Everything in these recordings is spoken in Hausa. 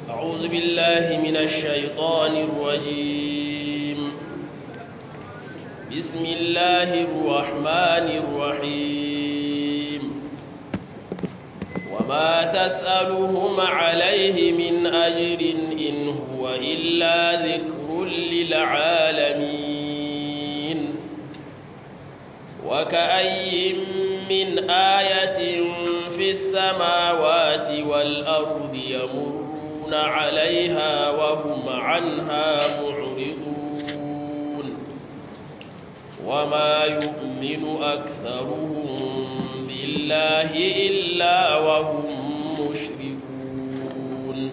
أعوذ بالله من الشيطان الرجيم بسم الله الرحمن الرحيم وما تسألهم عليه من أجر إن هو إلا ذكر للعالمين وكأي من آية في السماوات والأرض يمرون عليها وهم عنها معرضون وما يؤمن أكثرهم بالله إلا وهم مشركون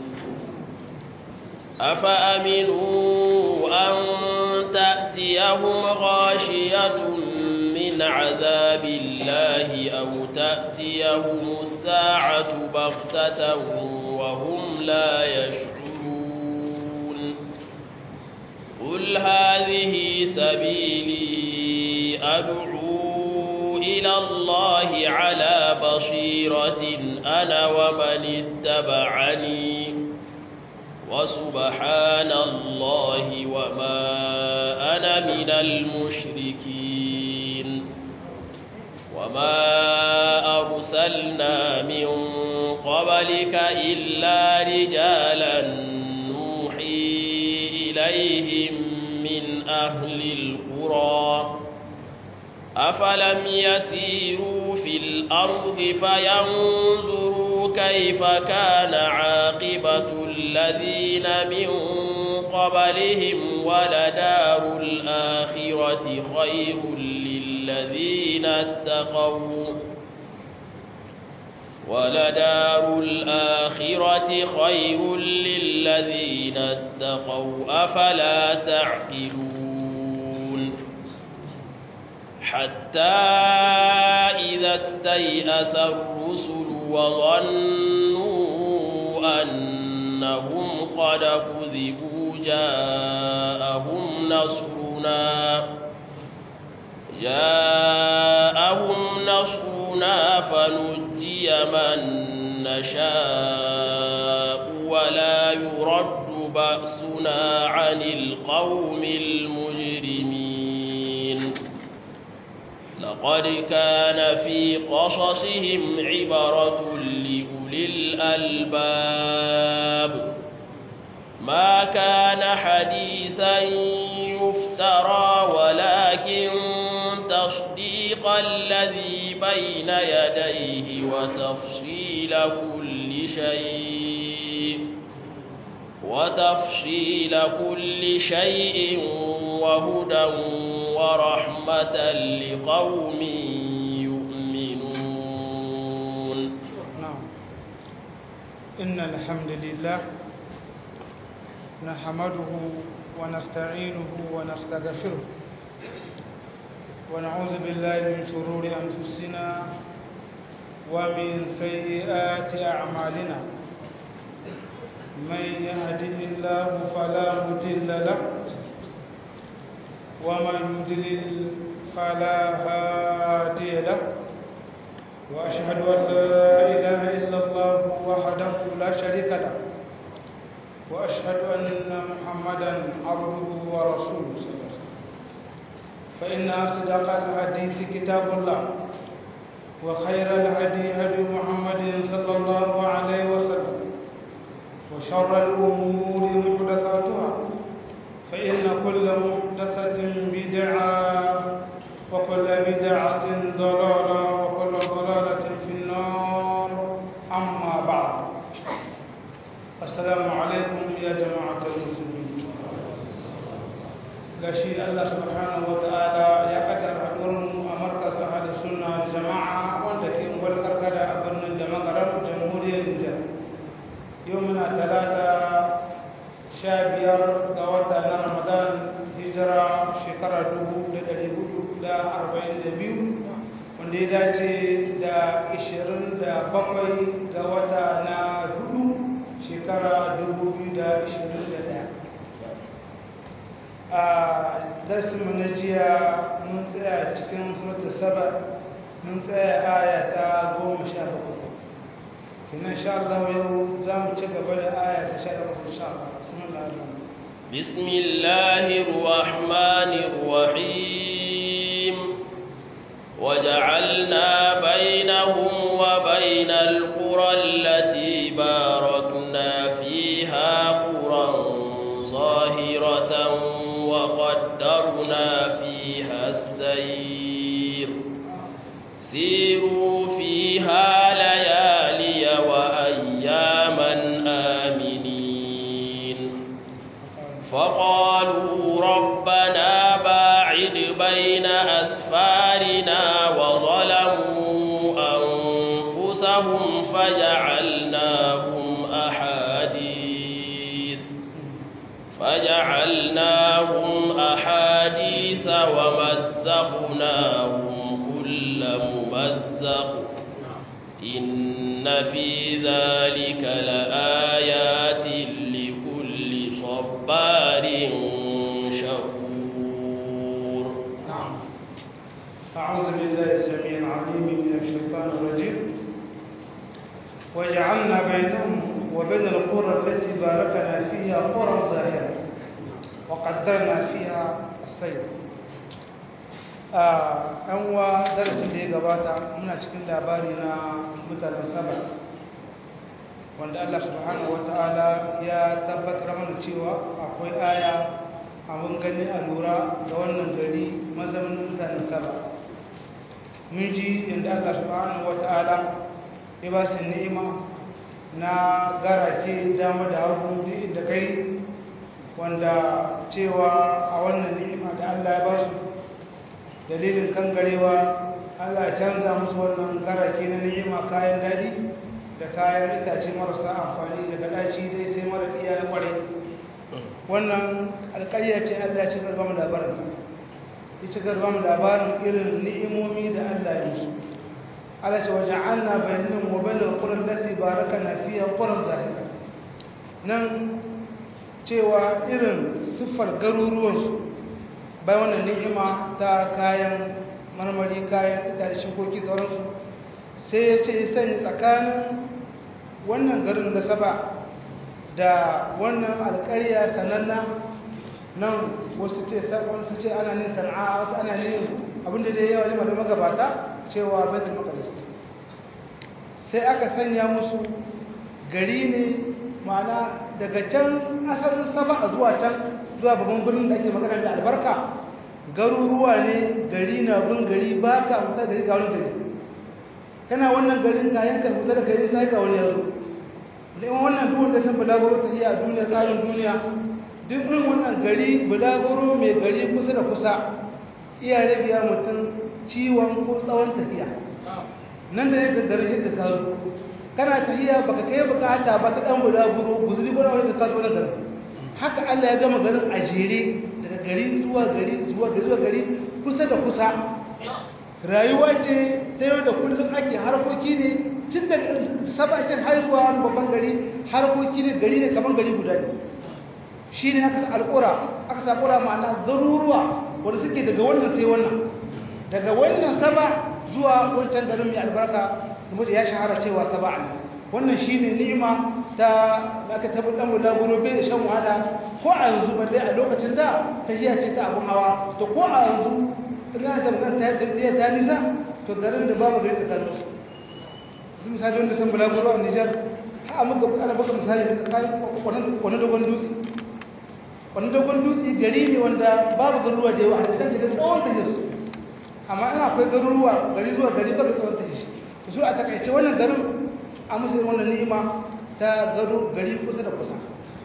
أفأمنوا أن تأتيهم غاشية من عذاب الله أو تأتيهم الساعة بغتة وهم لا يشعرون قل هذه سبيلي أدعو إلى الله على بصيرة أنا ومن اتبعني وسبحان الله وما أنا من المشركين وما أرسلنا من قبلك إلا رجالا نوحي إليهم من أهل القرى أفلم يسيروا في الأرض فينظروا كيف كان عاقبة الذين من قبلهم ولدار الآخرة خير للذين اتقوا ولدار الآخرة خير للذين اتقوا أفلا تعقلون حتى إذا استيأس الرسل وظنوا أنهم قد كذبوا جاءهم نصرنا جاءهم نصرنا فنجي من نشاء ولا يرد بأسنا عن القوم المجرمين لقد كان في قصصهم عبرة لأولي الألباب ما كان حديثا يفترى ولكن تصديق الذي بين يديه وتفصيل كل شيء وتفصيل كل شيء وهدى ورحمة لقوم يؤمنون نعم إن الحمد لله نحمده ونستعينه ونستغفره ونعوذ بالله من شرور أنفسنا ومن سيئات أعمالنا من يهده الله فلا مضل له ومن يضلل فلا هادي له وأشهد أن لا إله إلا الله وحده لا شريك له وأشهد أن محمدا عبده ورسوله صلى الله عليه وسلم فإن أصدق الحديث كتاب الله وخير الهدي هدي محمد صلى الله عليه وسلم وشر الأمور محدثاتها فإن كل محدثة بدعة وكل بدعة ضلالة وكل ضلالة في النار أما بعد السلام عليكم يا جماعة المسلمين gashi Allah subhanahu wa ta'ala ya kaddara haɗuwarmu a markaz ahli sunna jama'a wanda ke ungwar karkada a birnin da magaran jamhuriyar Nijar yau muna talata sha biyar ga wata na Ramadan hijira shekara dubu da ɗari hudu da arba'in da biyu wanda ya dace da ishirin da bakwai ga wata na hudu shekara dubu biyu da ishirin da ɗaya a darsinmu na jiya mun tsaya cikin suratul saba mun tsaya aya ta goma sha bakwai kina insha Allah yau za mu ci gaba da aya ta 11 insha Allah bismillah بسم الله الرحمن الرحيم وجعلنا بينهم وبين القرى التي باركنا فيها قرى ظاهرة وقدرنا فيها السير سيروا فيها ليالي وأياما آمنين فقالوا ربنا باعد بين أسفارنا وظلموا أنفسهم فجعلناهم أحاديث فجعلناهم أحاديث ومزقناهم كل ممزق إن في ذلك لآيات لكل صبار شكور نعم أعوذ بالله السميع العليم من الشيطان الرجيم وجعلنا بينهم وبين القرى التي باركنا فيها قرى ظاهرة وقدرنا فيها السير an wa darasin da ya gabata muna cikin labari na mutanen saba wanda Allah subhanahu wa ta'ala ya tabbatar mana cewa akwai aya abin gani a lura ga wannan gari mazamin mutanen saba mun ji yadda Allah subhanahu wa ta'ala ya ba su ni'ima na garake dama da hagu duk inda kai wanda cewa a wannan ni'ima da Allah ya ba su dalilin kangarewa Allah ya canza musu wannan garake na ni'ima kayan daji da kayan itace marasa amfani daga daci dai sai mara iya na kware wannan alƙarya ce Allah ya ci garba mu labarin ya ci garba mu labarin irin ni'imomi da Allah ya musu Allah ce waja'alna bainahum wa bainal qura allati barakana fiha quran zahira nan cewa irin siffar garuruwansu bai wannan ni'ima ta kayan marmari kayan itace shukoki sauransu sai ya ce sani tsakanin wannan garin da saba da wannan alƙarya sananna nan wasu ce wasu ce ana ne sana'a wasu ana ne abinda da yawa ne da magabata cewa baitul maqdis sai aka sanya musu gari ne ma'ana daga can asalin saba zuwa can zuwa babban birnin da ake magana da albarka garuruwa ne gari na bin gari ba ka huta da ga wani gari kana wannan garin kayan ka huta da gari sai ka wani yanzu da wannan duk wanda san bulaguro ta iya duniya tsarin duniya duk irin wannan gari bulaguro mai gari kusa da kusa iya rage ya mutum ciwon ko tsawon tafiya nan da yadda garin yadda ka zo kana tafiya baka kai bukata ba ta dan bulaguro guzuri gona wanda ka zo nan garin haka Allah ya gama garin a jere daga gari zuwa gari zuwa gari zuwa gari kusa da kusa rayuwa ce ta yau da kullum ake harkoki ne tun da sabakin haihuwa wani babban gari harkoki ne gari ne kamar gari guda ne shi ne aka sa alƙura aka sa alƙura ma'ana garuruwa wanda suke daga wannan sai wannan daga wannan saba zuwa wancan garin mai albarka kuma ya shahara cewa saba ne wannan shi ne ni'ima ta aka tabi dan guda guro bai shan wahala ko a yanzu ba dai a lokacin da ta jiya ce ta abun hawa to ko a yanzu ina da bukan ta da ta nisa to garin da babu da ta kallo su misali wanda san bulaguro a Nijar ha muka ana baka misali da tsakanin kwanan dogon dutse kwanan dogon dutse gari ne wanda babu garuruwa da yawa a cikin daga tsawon ta su amma ina akwai garuruwa gari zuwa gari baka tsawon ta shi to su a takaice wannan garin a musu wannan ni'ima ta gado gari kusa da kusa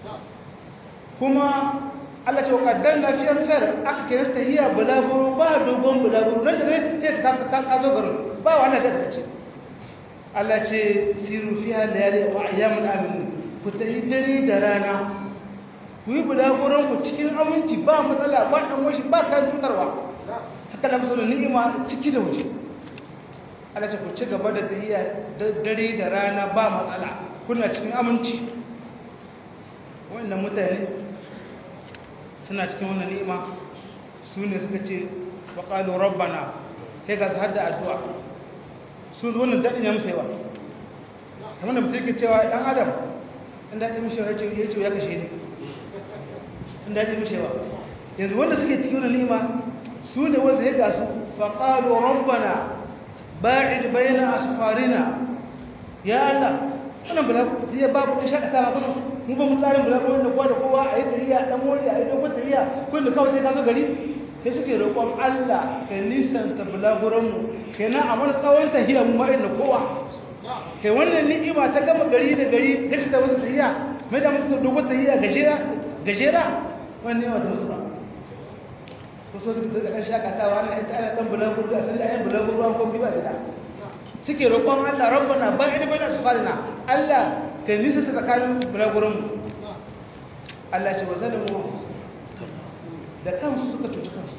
kuma Allah ce kaddar na fiye sar aka kira ta hiya bulaguro ba dogon bulaguro nan da ne ta ka ka zo garin ba wannan da ta ce Allah ce siru fiha layali wa ayyamun amin ku ta dare da rana ku yi bulaguron ku cikin aminci ba matsala ba dan washi ba kan tutarwa haka da musulun ni'ima ciki da waje Allah ce ku ci gaba da tahiya dare da rana ba matsala kuna cikin aminci wannan mutane suna cikin wannan ni'ima su ne suka ce wa qalu rabbana kai ga hadda addu'a sun zo wannan dadin ya musu yawa kamar da mutum yake cewa dan adam in daɗi mishewa ya ce ya ce ya kashe ni in daɗi mishewa yanzu wanda suke cikin wani nima su ne wanda ya gasu faƙalo rabbana ba'id bayna asfarina ya Allah wannan bula zai babu ɗin shakata ma kuma mu ba mu tsarin bula wanda kowa da kowa a yi tahiya ɗan mori a yi dogon tahiya kullum kawai sai ka zo gari sai suke roƙon Allah ka nisanta bulaguranmu kenan a wani tsawon tahiya mu ma'in da kowa kai wannan ni'ima ta gama gari da gari kace ta wasu tahiya mai da musu dogon tahiya gajera gajera wannan ni'ima ta musu ba ko so suka ga dan shakatawa ana ita ana dan bulaguro da sai ayan bulaguro an komai ba gida suke roƙon Allah rabbana ba'id baina sufalina Allah ka nisanta tsakanin bulaguranmu Allah ce wa zalimu da kansu suka cuci kansu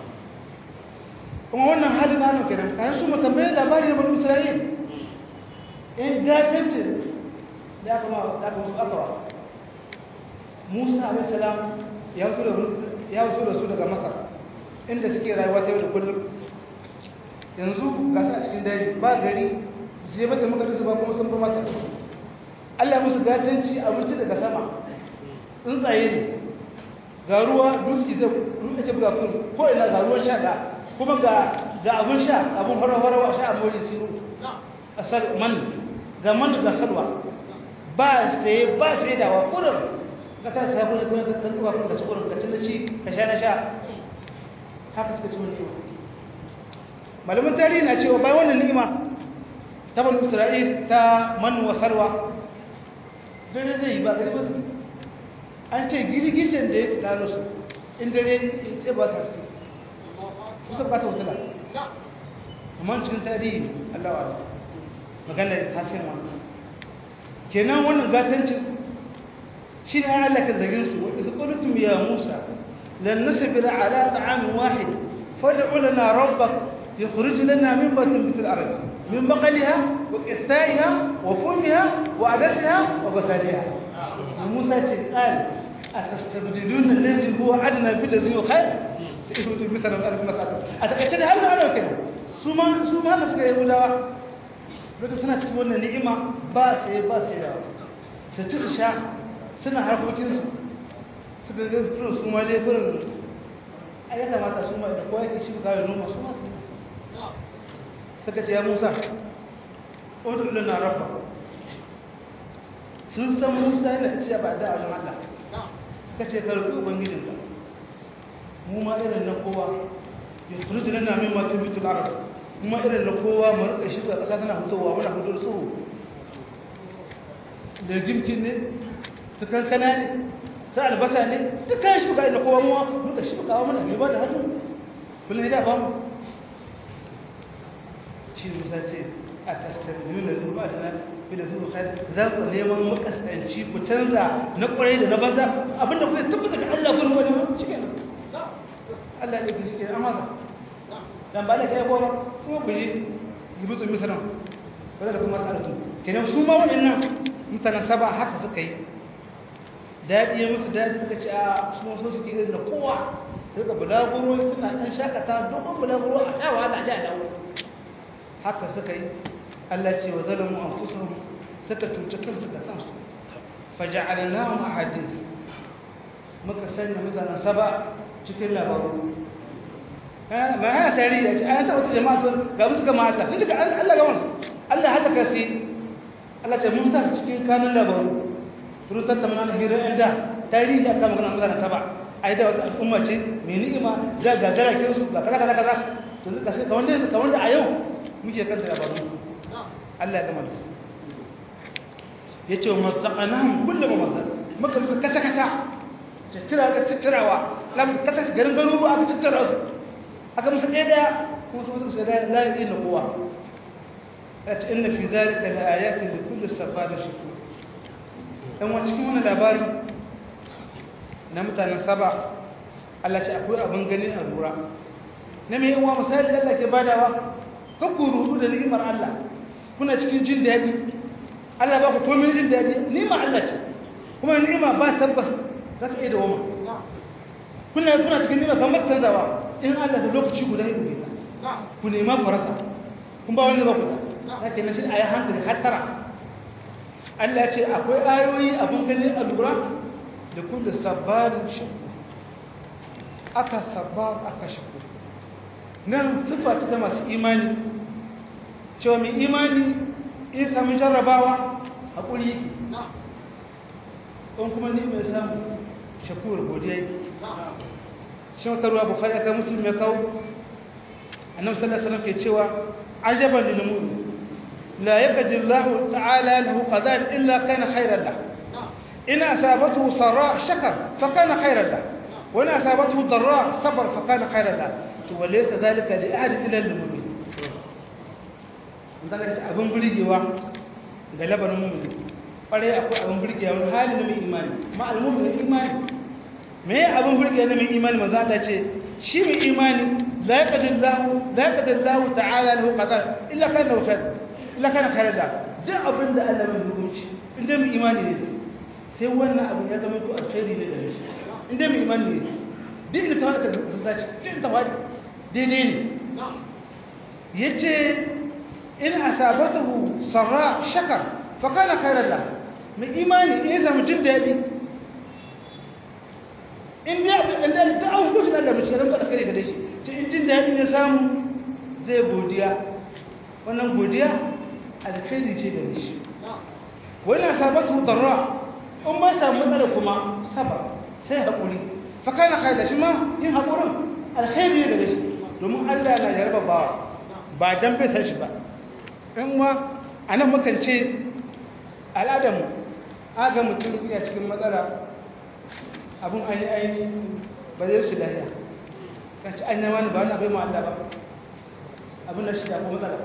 kuma wannan hali na nan kenan kayan su mutambaye labari na bani isra'il in gatancin da aka ma da aka musu akawa musa alaihi salam ya wuce da ya wuce da su daga masar inda suke rayuwa ta yau da kullum yanzu ga su a cikin daji ba gari sai bata muka da ba kuma sun ba mata Allah musu gatanci abinci daga sama tsuntsaye ne ga ruwa dutse zai rufe ta buga kun ko ina ga ruwan sha ga kuma ga ga abun sha abun horo-horo sha a mori siru asal man ga man ga salwa ba sai ba sai da wa kurin ka ta sabu ne kuma ka tuba kun ka ci kurin ka ci na ci ka sha na sha haka suka ci wani ni'ima malamin tarihi na cewa bayan wannan ni'ima ta bani isra'il ta man wa salwa dare zai yi ba gari ba su an ce girgijin da ya taro su in dare ya ba ta suke suka bata wutula amma cikin tarihi Allah wa magana ta sai wani kenan wannan gatancin shi ne an halaka zagin su wa isa qultum ya musa lan nasbira ala ta'amin wahid fad'u lana rabbak يخرج لنا من بطن مثل الأرض من بقلها وكثائها وفمها وعدسها وبسالها موسى قال أتستبدلون الذي هو أدنى بالذي هو خير تقولوا مثلا ألف مسألة أتأكد هل أنا كده سوما سوما هذا سكي يقول لك سنة تقول نعمة باسي باسي لا ستخشى سنة حركوتين suka ga furin su ma dai furin a ya kamata su ma da kowa yake shi kawai noma su ma suka ce ya musa ƙudur lana rabba sun san musa yana ce ba da wajen allah suka ce ka rufe ubangijin ka mu ma irin na kowa ya suru jinan na min matu bitul arab mu ma irin na kowa mu rika shi ga ƙasa tana fitowa muna fito da tsoro da gimkin ne su kankana ne su albasa ne dukkan shi buka na kowa muwa muka shi buka muna ne ba da hannu kullum ya ba mu shi musa ce a tastarbiyu da zuwa da na da zuwa kai za ku neman makasanci ku canza na kwarai da na banza abinda kuka tabbata ga Allah gurin wani mu shike Allah ne ku shike an haka dan ba da kai ko ba kuma ku yi yibutu misran wala da kuma tsaratu kenan su ma waɗannan mutanen saba haka suka yi daɗi ya musu daɗi suka ce a su so suke irin da kowa suka bulaguro suna ɗan shakata dogon bulaguro a ɗawa da a dawo haka suka yi Allah ce wa zalamu anfusahum suka tuce kansu da kansu faja'alnahum ahadith muka sanya mutanen saba cikin labaru ba hana tarihi a ce an taɓa wata jama'a sun ga musu gama Allah sun ji ga Allah ga wasu Allah haka kasi Allah ce mun sa cikin kanun labaru sun tattauna na hira inda tarihi aka magana mutanen saba ai da wata al'umma ce mai ni'ima ga gagara kinsu ga kaza kaza kaza to suka sai kamar da kamar da a yau muke kanta labarun su Allah ya gama da su ya ce wa masaƙanahun kullum masar maka musu kata-kata tattira ka tattirawa lamu kata garin garuruwa aka tattira su aka musu ɗaya ɗaya kuma su musu sai layi na kowa ya ce inna fi zalika la ayatin da kullu safarin shukur dan wa cikin wannan labari na mutanen saba Allah ce akwai abin gani a lura na mai yawa misali Allah ke badawa kan ku rudu da ni'imar Allah kuna cikin jin daɗi Allah ba ku komai jin daɗi ni'imar Allah ce kuma ni'ima ba tabbas za ta iya dawoma kuna kuna cikin ni'ima kamar canzawa in Allah da lokaci guda ya dubi ku nema ku rasa kun ba wani ba ku haka na shi a yi hankali har tara Allah ce akwai ayoyi abin gani a lura da kullu sabarin shakur aka sabar aka shakur nan sifa ta masu imani cewa mai imani in sami jarrabawa haƙuri yake in kuma ni mai samu shakur godiya yake shi wata ruwa bukari aka musulmi ya kawo annabi sallallahu alaihi wasallam ke cewa ajaban lil mu'min la yaqdi Allah ta'ala lahu qadan illa kana khayran lahu in asabathu sarra shakar fa kana khayran lahu wa in asabathu darra sabar fa kana khayran lahu to walaysa dhalika li ahad illa lil mu'min dan kace abin burgewa ga labarin mu'min kwarai akwai abin burgewa wani hali na mai imani ma al-mu'min imani me abin burgewa na mai imani manzo Allah ce shi mai imani لا يقدر الله لا يقدر الله تعالى له قدر الا كان له خير الا كان خير له da abin da Allah mai hukunci inda mai imani ne sai wannan abin ya zama to alkhairi ne da shi inda mai imani ne duk da tawaka sun dace duk da tawaka daidai ne yace in asabatahu sarra shakar fa kana khairan la mai imani in ya samu jin daɗi in da da an hukunci da Allah mai cikin da kare gare shi cikin jin daɗi ya samu zai godiya wannan godiya alkhairi ce da shi wani sabatu darra in ba samu matsala kuma sabar sai haƙuri fa kana khaira shi ma yin haƙurin alkhairi ne da shi domin Allah na jarba bawa ba dan bai san shi ba in ma anan mukan ce al'adamu aga mutum ya cikin matsala abun ayi ayi ba zai shi lafiya kan ci an wani ba wani abin ma Allah ba abin da shi da kuma matsala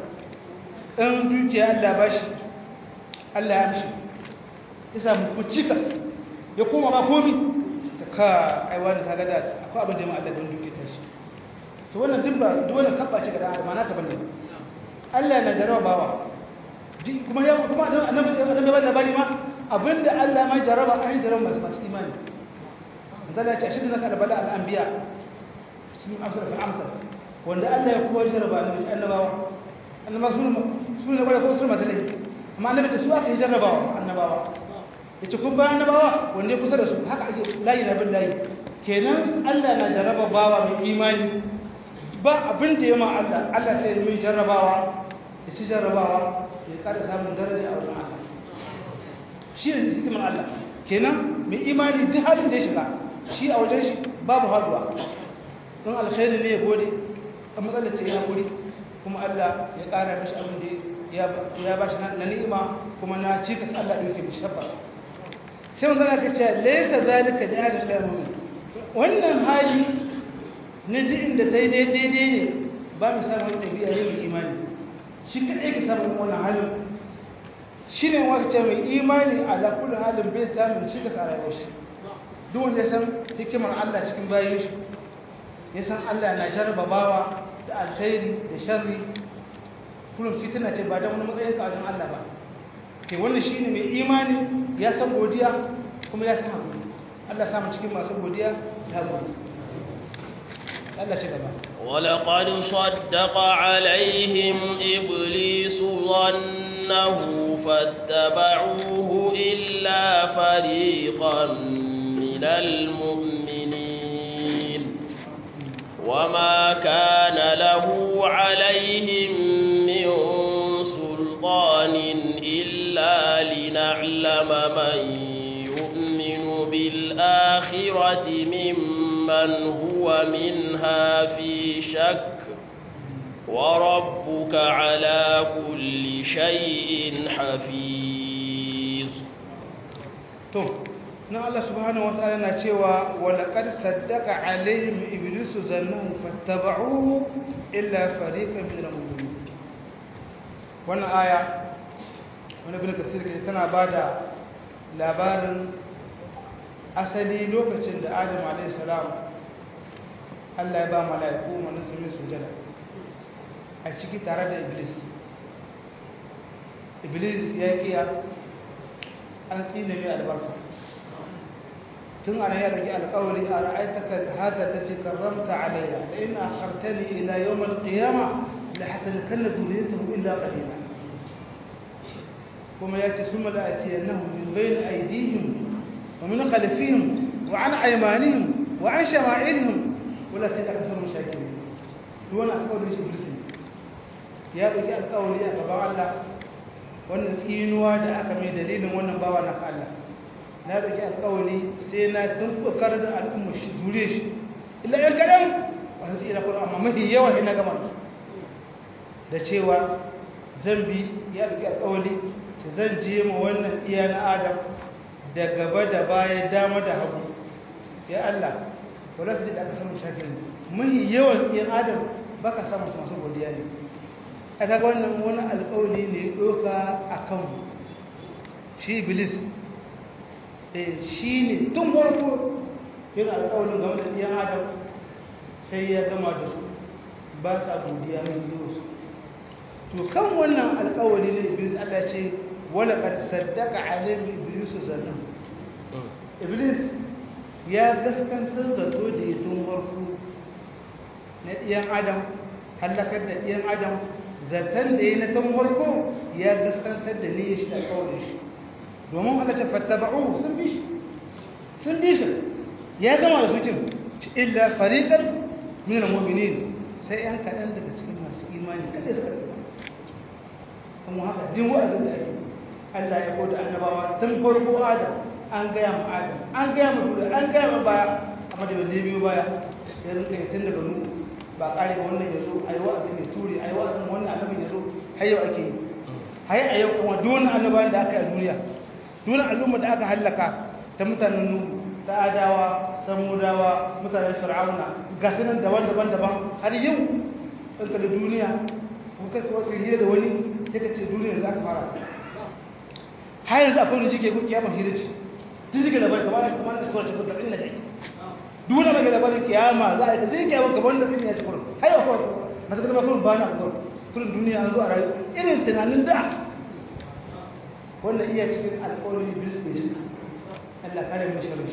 in dukiya Allah ba shi Allah ya mishi ya samu kucika ya koma ba komi ta ka aiwa da ta gada akwai abin jama'a Allah don dukiya ta shi to wannan duk ba duk wannan kabba ce ga da ma naka bane Allah na jarawa bawa kuma ya kuma annabi annabi ba labari ma abinda Allah ma jaraba an jaraba masu imani zalla ya ce shi da naka da bala al-anbiya sun amsar fi amsar wanda Allah ya kowa jarraba annabi annabawa annaba sun sun ne ko sun masu laifi amma annabi ta su aka yi jarrabawa annabawa yace kun ba annabawa wanda ya kusa da su haka ake layi na bin layi kenan Allah na jarraba bawa mai imani ba abin da ya ma Allah Allah sai mai jarrabawa ya ci jarrabawa ya kada samun daraja a wajen Allah shi ne hikimar Allah kenan mai imani duk halin da ya shiga shi a wajen shi babu haduwa don alkhairi ne ya gode a matsalar ce ya guri kuma Allah ya ƙara mishi abin da ya ba shi na ni'ima kuma na cikas Allah ɗauke mishi tabbas sai mun zana ka ce laisa zalika da hadin da mu'min wannan hali na ji inda ta yi daidai ne ba mu samu tabi'a yin imani shi kadai ka samu wannan halin shi ne wata ce mai imani a kullu halin bai samun cikas a rayuwar shi duk wanda ya san hikimar Allah cikin bayan shi ya san Allah na jarraba bawa da alkhairi da sharri kullum fitina ce ba da wani matsayin ka wajen Allah ba ke wannan shine mai imani ya san godiya kuma ya san hakuri Allah samu cikin masu godiya da hakuri Allah ce gaba ولقد صدق عليهم إبليس ظنه فاتبعوه إلا فريقا من المؤمنين وما كان له عليهم من سلطان إلا لنعلم من يؤمن بالآخرة ممن هو منها في شك وربك على كل شيء حفيظ na Allah subhanahu wataala na cewa walaqad saddaqa alaihim iblisu zannahu fattaba'uhu illa fariqan min al-mu'minin wannan aya wani bin kasir ke tana bada labarin asali lokacin da Adam alayhi salam Allah ya ba mala'iku wannan su sujada a ciki tare da iblis iblis ya kiya an tsine mai albarka tun ana ya rage alƙawari a ra'aitaka hada da fi karramta alayya da ina akhartani ila yawm al-qiyama la hatalakanna dhurriyyatahu illa qalila kuma ya ce summa la'atiyannahum min bayni aydihim wa min khalfihim wa an aymanihim wa an shama'ilihim wala sai aka samu shakirin duk wani alƙawarin shi iblis ya ɗauki alƙawari a gaban Allah wannan tsinuwa da aka mai dalilin wannan bawa na Allah na ɗauki alƙawari sai na dubbukar da al'umma shi zure shi illa yan kaɗan wasu tsira kuma amma mafi yawa ina gama da cewa zan bi ya ɗauki alƙawari ta zan je ma wannan iya na adam da gaba da baya dama da hagu ya Allah wala su da aka samu shakirin mafi yawan iya adam baka samu su masu godiya ne a kaga wannan wani alƙawari ne ɗoka a kan shi iblis shi ne tun farko yin alƙawarin game da ɗiyan adam sai ya gama da su ba sa godiya mai yi su to kan wannan alƙawari ne iblis allah ce wala ƙar saddaka alim iblis zannan iblis ya gaskantar zato da ya tun farko na ɗiyan adam hallakar da ɗiyan adam zaton da ya na tun farko ya gaskantar da ne ya shi alƙawarin shi domin aka ce fattaba'u sun bi shi sun bi shi ya gama da sujin illa fariqan min al-mu'minin sai yan kaɗan daga cikin masu imani kada suka tsira kuma haka din wa'azin da ake Allah ya koda annabawa tun farko Adam an gaya ma Adam an gaya ma Dura an gaya ma baya amma da bai biyo baya ya rinka tun daga nu ba kare ba wannan yazo ayi wa'azin ya ture ayi wa'azin wannan annabin yazo har yau ake yi har a yau kuma duk wannan annabawan da aka yi a duniya duk al'umma da aka hallaka ta mutanen nuhu ta adawa samudawa mutanen fir'auna ga sunan daban-daban daban har yau in ka da duniya ko kai ko kai hira da wani sai ka ce duniya za ka fara har yanzu akwai wani jike ko kiyama hira ce duk jike da bari kamar kamar da suka tafi da inda take duk wani mai labarin kiyama za a yi zai kiyama kamar da duniya ce kullum har yau akwai mata kuma kullum ba na kullum kullum duniya an zo a rayu irin tunanin da wannan iya cikin alƙawarin iblis ne cika Allah kare mu sharri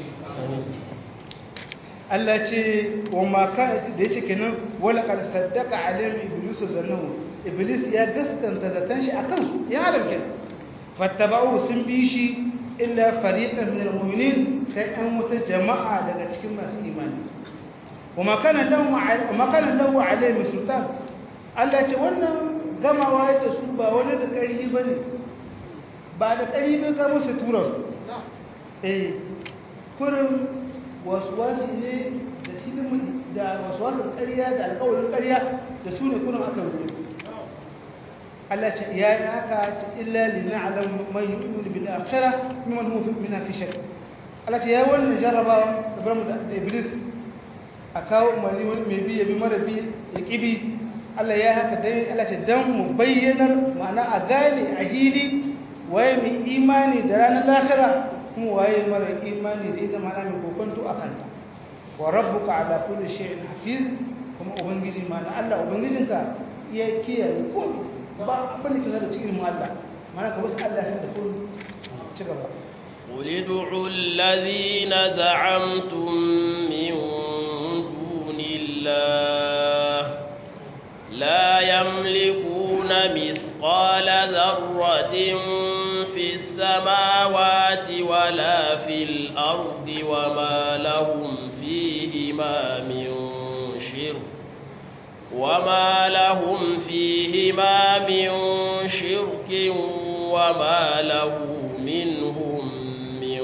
Allah ce wa ma ka da yace kenan wala qad saddaqa alayhim iblis zannahu iblis ya gaskanta zatan shi akan su ya adam kenan fattaba'u sun bi shi illa fariqan min almu'minin sai an wata jama'a daga cikin masu imani wa ma kana lahu wa ma kana lahu alayhim sultan Allah ce wannan gamawa da su ba wani da ƙarfi bane ba da ƙarfi ba ka musu tura su eh kurin wasuwasi ne da filin da wasuwasin ƙarya da alƙawarin ƙarya da su ne kurin aka rubuta Allah ce ya yi haka ta illa li na'lam man yu'minu bil akhirah mimman huwa fi min fi shakk Allah ce ya wannan jarrabawa da bar mu da iblis a kawo umarni wani mai bi ya bi mara bi ya kibi Allah ya haka dai Allah ce dan mu bayyanar ma'ana a gane a hili waye mai imani da ranar lahira kuma waye mara imani da ita mana mai kokonto a kanta wa rabbuka ala kulli shay'in hafiz kuma ubangiji mana Allah ubangijinka ya kiyaye komai ba abin da ke da cikin mu Allah mana ka wasu Allah ya da komai ci gaba قل ادعوا الذين زعمتم من دون الله لا يملكون مثقال ذرة في السماوات ولا في الأرض وما لهم فيهما من شرك وما لهم فيهما من شرك وما له منهم من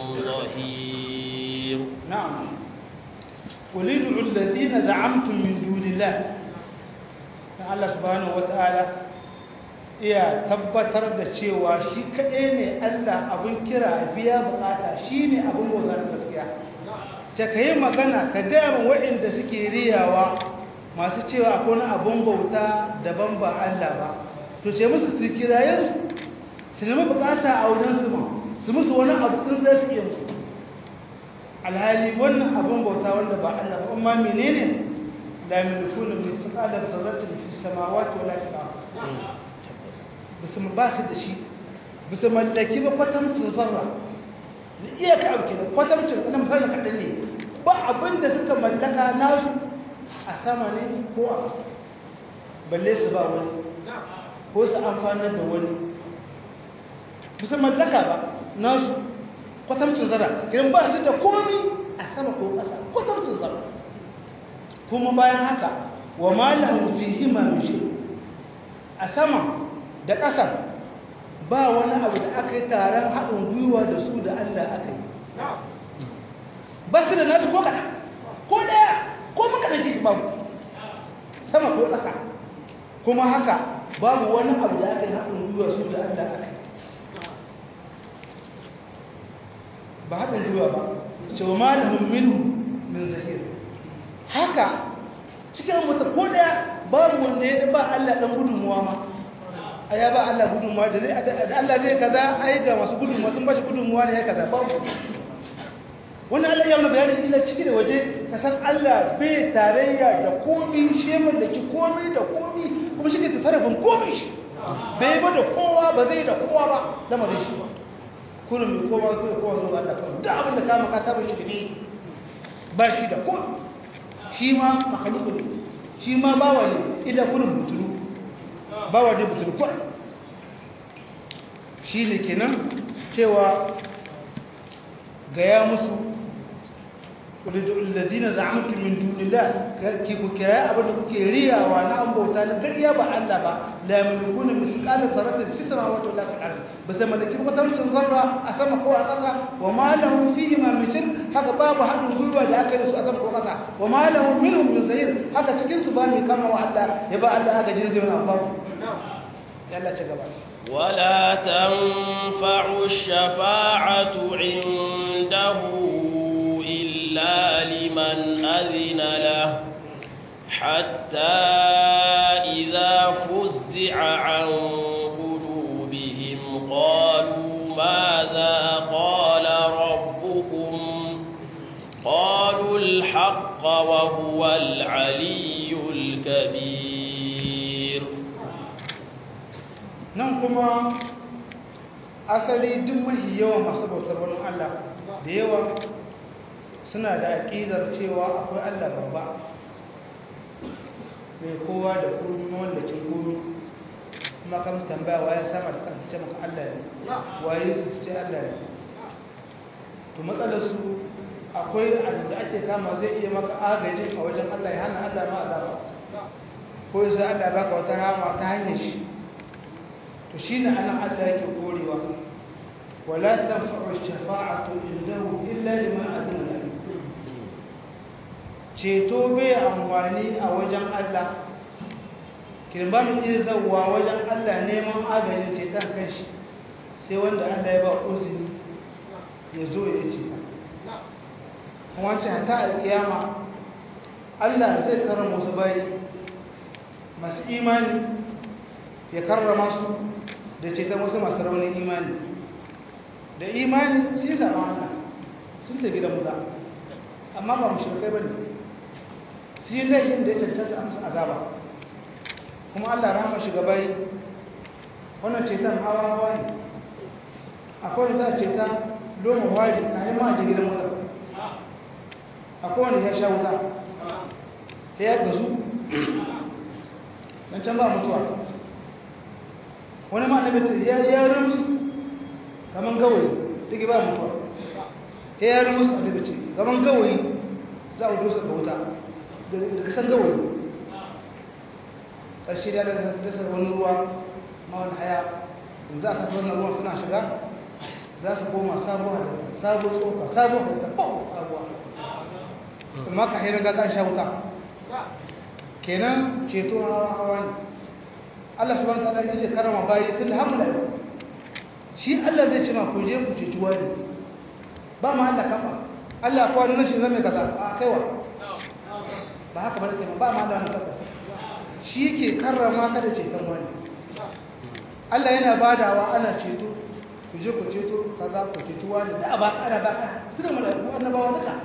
ظهير نعم قل ادعوا الذين زعمتم من دون الله الله سبحانه وتعالى iya tabbatar da cewa shi kaɗai ne Allah abin kira biya bukata shi ne abin bautar gaskiya ta ka yi magana ka gaya min waɗanda suke riyawa masu cewa akwai wani abin bauta daban ba Allah ba to ce musu su kiraye su nemi bukata a wajen su ma su musu wani abu sun zai su yanzu alhali wannan abin bauta wanda ba Allah ba amma menene la yamlikuna min tsaqala zarratin fi samawati wala fil ardh bisu ba su da shi bisu mallaki ba kwatamcin zarra da iyaka abu kenan kwatamcin ɗan misalin kaɗan ne ba abin da suka mallaka nasu a sama ne ko a balle su ba wani ko su amfanar da wani bisa mallaka ba nasu kwatamcin zarra kiran ba su da komi a sama ko ƙasa kwatamcin zarra kuma bayan haka wa malahu fihi ma min a sama da ƙasa ba wani abu da aka yi taron haɗin gwiwa da su da Allah aka yi ba su da nasu ko kaɗa ko ɗaya ko maka da jiki babu sama ko ƙasa kuma haka babu wani abu da aka yi haɗin gwiwa su da Allah aka yi ba haɗin gwiwa ba cewa ma da mumminu min zahir haka cikin wata ko ɗaya babu wanda ya ba Allah ɗan gudunmuwa ma a ya ba Allah gudunmuwa da Allah zai kaza ai ga masu gudunmuwa sun ba shi gudunmuwa ne ya kaza babu wani Allah ya wani bayani ila ciki da waje ka san Allah bai tarayya da komi shi da ki komi da komi kuma shi ke ta sarrafin komi shi bai ba da kowa ba zai da kowa ba lamarin shi kullum mai kowa zai kowa zuwa Allah kawai da abin da ka maka ta bashi ne ba shi da komi shi ma makaluku ne shi ma bawa ne ila kullum butulu bawa ne butulu kawai shi ne kenan cewa gaya musu الذين زعمتم من دون الله كيف كراء أبدا كيريا وانا أم بوتانا كريا با الله با لا يملكون مثقال ذرة في السماوات ولا في الأرض بس لما نكتب وتمشي ذرة أسمى قوة أساسا وما له فيهما من شرك هذا باب حد الظلوة لأكل سوء أسمى قوة أساسا وما له منهم من زهير هذا تكين سباني كما وعلا يبقى الله هذا جنزي من أباب يلا شكرا ولا تنفع الشفاعة عنده إلا لمن أذن له حتى إذا فزع عن قلوبهم قالوا ماذا قال ربكم قالوا الحق وهو العلي الكبير ننكما asali duk mahi yawa masu bautar wani Allah da yawa suna da aƙidar cewa akwai Allah babba mai kowa da komi mawallakin komi kuma kan tambaya waye sama da ƙasa ce maka Allah ne waye su ce Allah ne to matsalar su akwai da ake kama zai iya maka agaji a wajen Allah ya hana Allah ma azaba ko sai Allah baka wata rama ta hanyar shi to shine anan Allah yake korewa wala tanfa'u shafa'atu indahu illa liman adina lahu ceto bai amfani a wajen Allah kirba mu iya zauwa wajen Allah neman agajin ceton kanshi sai wanda Allah ya ba uzini ya zo ya ce wancan ta alkiyama Allah zai karrama wasu bayi masu imani ya karrama su da ceton wasu masu raunin imani da imani sun yi zaɓen Allah sun tafi da muza amma ba mu shirkai ba ne su yi laifin da ya cancanta amsa azaba kuma Allah rahama shugabai wannan ceton hawa hawa ne akwai wanda za a ceta loma wari a yi ma a gidan wuta akwai wanda ya sha wuta ya gazu don can ba mutuwa wani ma annabi ya ya rumsu kaman gawayi duk ba mutuwa ya ya rumsu annabi ce kaman gawayi za a dosa ga wuta da kasan gawayi ƙarshe da dasa wani ruwa ma wani haya za a kasa wannan ruwan suna shiga za su koma sabuwa da sabuwar tsoka sabuwar da ta sabuwa amma ka hira ga kan sha wuta kenan ceto hawa hawa ne Allah subhanahu wa ta'ala yake karama bayi tun hamla shi Allah zai ce ma ku je ku ceci wani ba ma Allah kafa Allah ko wani shi zame kaza a kaiwa ba haka ba kenan ba ma Allah na kafa shi yake karrama ka da ceton wani Allah yana badawa ana ceto ku je ku ceto kaza ku ceci wani da ba ana ba ka tuna mu da annabawa duka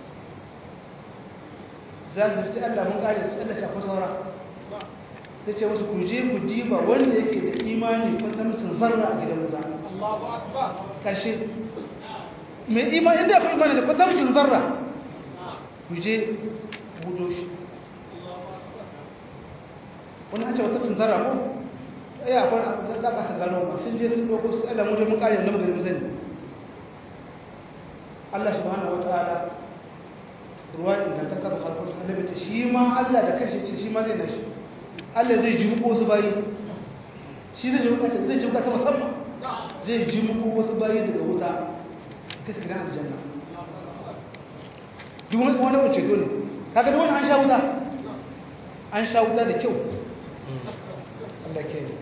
za su ce Allah mun kare su Allah shafa saura ta ce musu ku je ku diba wanda yake da imani ko ta mutum zarra a gidan maza Allahu akbar kashe mai imani inda ku imani da ko ta mutum zarra ku je budo shi wani an ce wata mutum zarra ko ya akwai za ka san gano ba sun je sun doko su Allah mu je mun kare nan gari sani Allah subhanahu wataala ruwa idan ta kaba harkar annabi ce shi ma Allah da kanshi ce shi ma zai nashi Allah zai ji muku wasu bayi shi zai ji muku zai ji muku ta musamman zai ji muku wasu bayi daga wuta kai gidan aljanna duk wani wani wace to ne kaga duk wani an sha wuta an sha wuta da kyau Allah ke yi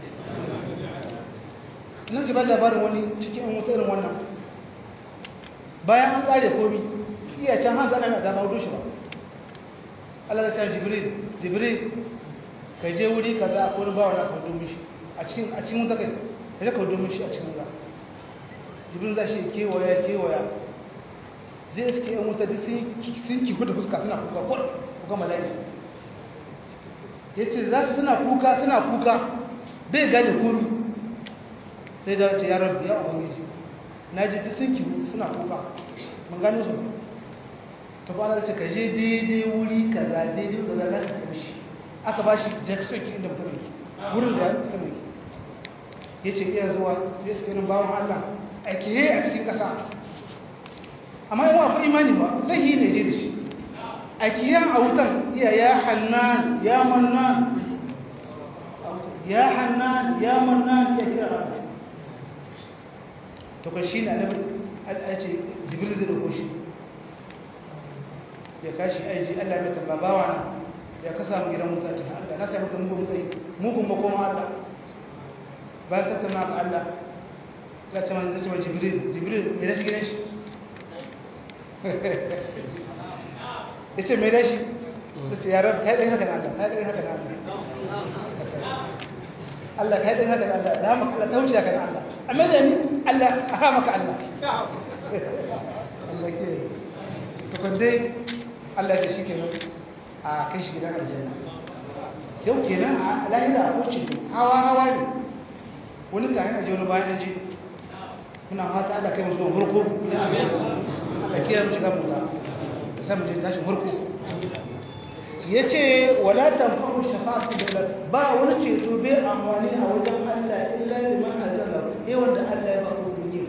nan gaba labarin wani cikin wuta irin wannan bayan an kare komi iya can hanzu ana mai zama hudu shi ba Allah ta jibril jibril ka je wuri ka za a kone ba wani aka hudu mishi a cikin a cikin wuta kai ka je ka hudu mishi a cikin wuta jibril za shi kewaya kewaya zai suke yan wuta duk sun kifu da fuska suna kuka ko kuka mala'isi ya ce za su suna kuka suna kuka bai gane komi sai da ce yaron ya ubangiji na ji duk sun kifu suna kuka mun gano su ta kwana da ce ka je daidai wuri kaza daidai wuri kaza za ka kai shi aka ba shi jackson ki inda mutum yake wurin da mutum yake ya ce iya zuwa sai su irin bawan allah aiki yi a cikin ƙasa amma yawa akwai imani ba lahi ne je da shi a kiyan a wutan iya ya hannan ya mannan ya hannan ya mannan ya kira rana to kan shi na nabi a ce jibril zai dauko shi ya kashi aiji allah mai tamba bawa na ya kasa mu gidan wuta ce allah na sami kan mugun mutsayi mugun makoma allah bayan tattauna ka allah ya ce man zai ce jibril jibril mai rashi gidan shi ya ce mai rashi ta ce yaran kai ɗin haka na Allah kai ɗin haka na Allah Allah kai ɗin haka na Allah da maka Allah ta wuce haka na Allah amma da ni Allah a ha maka Allah Allah ke to kan dai Allah ya shi kenan a kai shi gidan aljanna yau kenan a lahira ko ce hawa hawa ne wani ka hana je wani bayan ji muna fata Allah kai musu farko da kiyar shiga musa sai mu je tashi farko yace wala tanfa'u shafa'atu illa ba wani ceto bai amfani a wajen Allah illa liman azalla eh wanda Allah ya ba ku duniya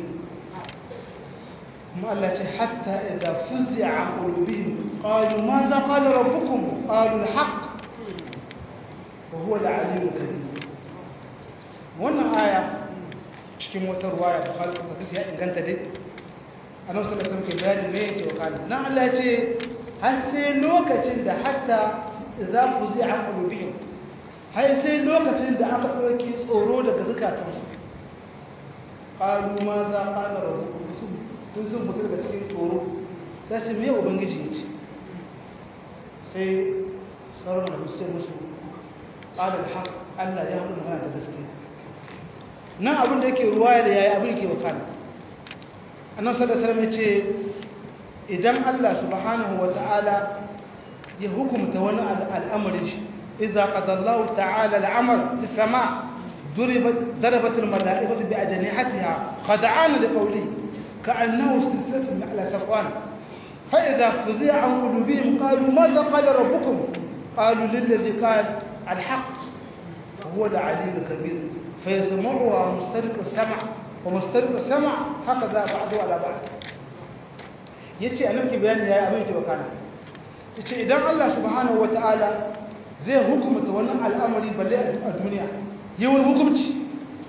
kuma Allah ce hatta idza fuz'a an qulubihim qalu ma za qala rabbukum qalu al-haqq wa huwa al-'aliyyul kabir wannan aya cikin wata ruwaya Bukhari kuma ya inganta dai annabi sallallahu alaihi wasallam ke bayani me yake wakana dan Allah ce har sai lokacin da hatta idza fuzi'a qulubihim har sai lokacin da aka dauki tsoro daga zakatun su qalu ma za qala rabbukum sun sun mutu daga cikin tsoro sai su me ubangiji yace sai sauran da musu musu qala al-haq Allah ya hudu magana da gaskiya nan abin da yake ruwaya da yayi abin yake wakana annan sallallahu alaihi ce idan Allah subhanahu wa ta'ala ya hukumta wani al'amarin shi idza qadallahu ta'ala al'amr fi sama duribat darabat al-mala'ikatu bi ajnihatiha khad'an li qawlihi ka'annahu silsilatun ala safwan fa idza fuzi'a an qulubihim qalu madha qala rabbukum qalu lilladhi qala al-haqq huwa al-'aliyyul kabir فيسمعها مسترق السمع ومسترق السمع هكذا بعضه على بعض yace anan ki bayani yayi abin da wakana yace idan Allah subhanahu wataala zai hukumta wannan al'amari balle a duniya yayin hukunci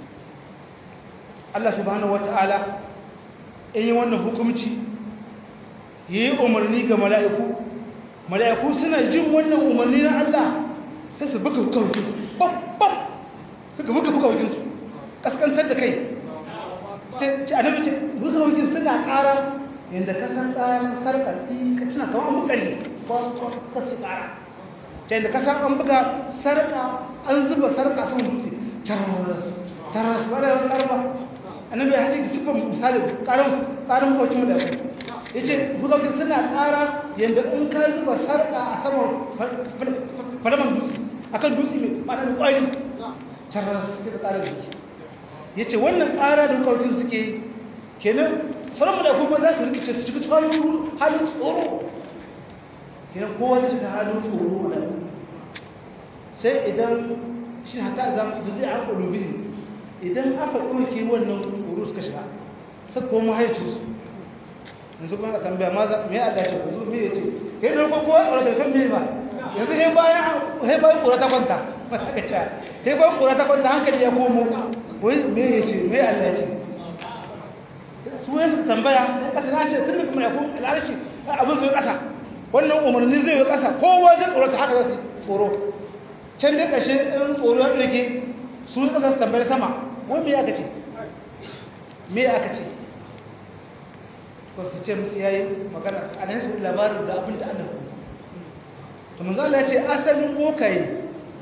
Allah subhanahu wataala in yi wannan hukunci yayi umarni ga mala'iku mala'iku suna jin wannan umarni na Allah sai su buga kawai bam bam suka buga buga wakinsu kaskantar da kai ce annabi ce buga wakin suna ƙara yadda ka san ƙarar sarƙar ka suna kawo an bukari ka su ƙara ce yadda ka san an buga sarƙa an zuba sarƙa sun dutse taras taras ba da yawan ƙarfa annabi ya haɗe da siffar misali ƙarar ƙarar bukacin mu da su ya ce buga wakin suna ƙara yadda in ka zuba sarƙa a saman falaman dutse akan dutse mai ma'ana mai ƙwari tarar suke da ƙarar jiki ya ce wannan ƙara da ƙarfin suke kenan sauran da kuma za su rikice su cikin halin tsoro kenan kowa zai shiga halin tsoro da sai idan shi hatta za mu zai an ƙulubi idan aka ɗauke wannan tsoro suka shiga sai kuma mahaicinsu yanzu kuma tambaya ma za me Allah ce ku me yace kai da ko kowa da san me ba yanzu sai bayan sai bayan kura ta kwanta aka ce sai bayan kura ta kwanta hankali ya komo wai me yace me Allah ce su wani suka tambaya sai kasa na ce tun da kuma ya kun al'arshi abin zai kasa wannan umarni zai yi kasa kowa zai tsoro ta haka zai tsoro can dai kashe ɗin tsoro ya ɗauke su ne kasa su tambayar sama wai me aka ce me aka ce ko su ce musu yayi magana a nan su labarin da abin da Allah to manzo Allah ya ce asalin bokaye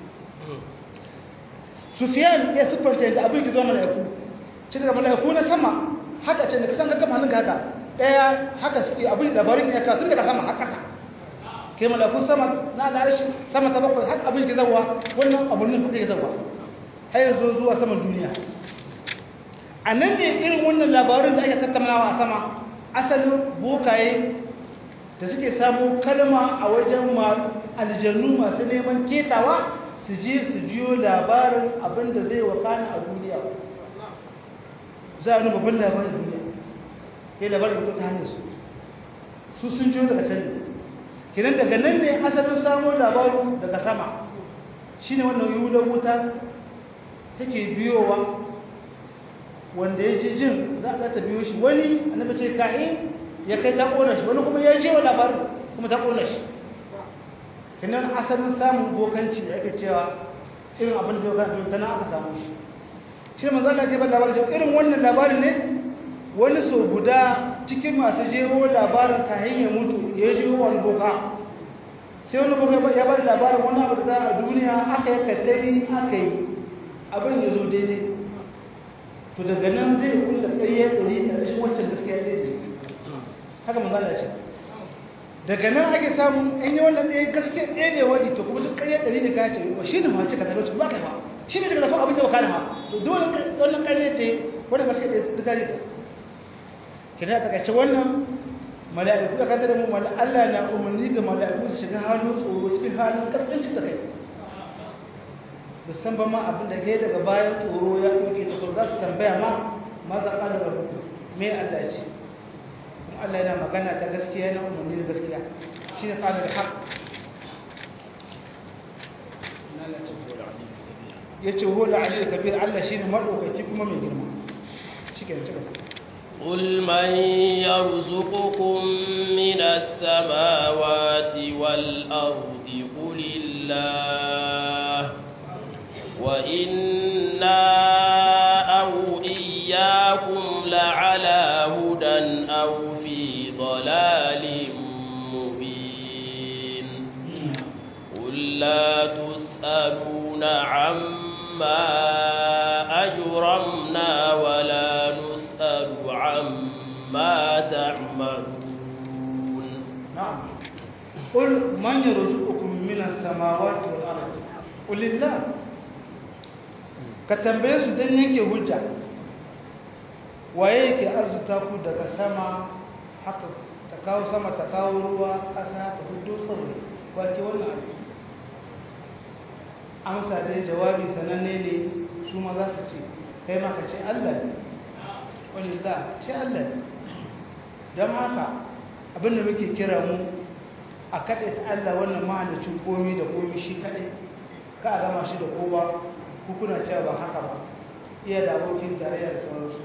Sufyan ya sifanta da abin da zo malaiku ci daga malaiku na sama haka ce da kasan ga kama hannunka haka daya haka suke abin labarin ya ka tun daga sama har kasa kai malaiku sama na larishi sama ta bakwai har abin da zawa wannan abun ne kuke zawa har yanzu zuwa saman duniya a nan ne irin wannan labarin da ake tattaunawa a sama asalin bokaye da suke samu kalma a wajen aljannu masu neman ketawa su je su jiyo labarin abinda zai wakana a duniya za a nuna babban labarin duniya ya labarin da ta hanyar su su sun jiyo daga can kinan daga nan ne asalin samun labarin daga sama shi ne wannan yiwuwar wuta take biyowa wanda ya ji jin za ta biyo shi wani annabi ce kahin ya kai ta kona shi wani kuma ya je wa labarin kuma ta kona shi kinan asalin samun bokanci da ake cewa irin abin da ya kan tana aka samu shi shi manzo Allah ce ba labarin cewa irin wannan labarin ne wani so guda cikin masu jeho labarin kahin ya mutu ya jeho wani boka sai wani boka ya bada labarin wani abu da za a duniya aka yi kaddari aka yi abin ya zo daidai to daga nan zai kulla ƙarya ɗari da rashin wancan gaskiya daidai haka manzala ce daga nan ake samun an yi wannan ɗaya gaskiya ɗaya ne wani to kuma duk ƙarya ɗari da ka ce ba shi ne ma ce ka talauci ba kai ba shi ne daga zafin abin da ba kana ma to dole wannan ƙarya ce wani gaskiya ɗaya ta gari ta ki da takaice wannan mala'iku da kadar mu mala Allah na umarni ga mala'iku su shiga halin tsoro cikin halin karkancin da kai san ba ma abin da ke daga bayan tsoro ya ɗauke ta za su tambaya ma ma za ƙa da rahoto me Allah ya ce kuma Allah yana magana ta gaskiya yana umarni da gaskiya shi ne ƙalar haƙ ya ce hola ali da kabir Allah shi ne maɗaukaki kuma mai girma shi ke cika قل من يرزقكم من السماوات والأرض قل الله وإنا أو إياكم لعلى هدى أو في ضلال مبين قل لا تسألون عما أجرمنا ولا نسأل عما تعملون نعم قل من يرزقكم من السماوات والأرض قل الله ka tambaye su don yanke hujja waye yake arzuta ku daga sama haka ta kawo sama ta kawo ruwa ƙasa ta hudu tsirrai wake wannan abu amsa dai jawabi sananne ne su ma za su ce kai ma ka ce allah ne wani za ce allah ne don haka abinda muke kira mu a kaɗai ta allah wannan ma'anacin komi da komi shi kaɗai ka a gama shi da kowa kuna cewa ba haka ba iya da abokin tarayya da sauransu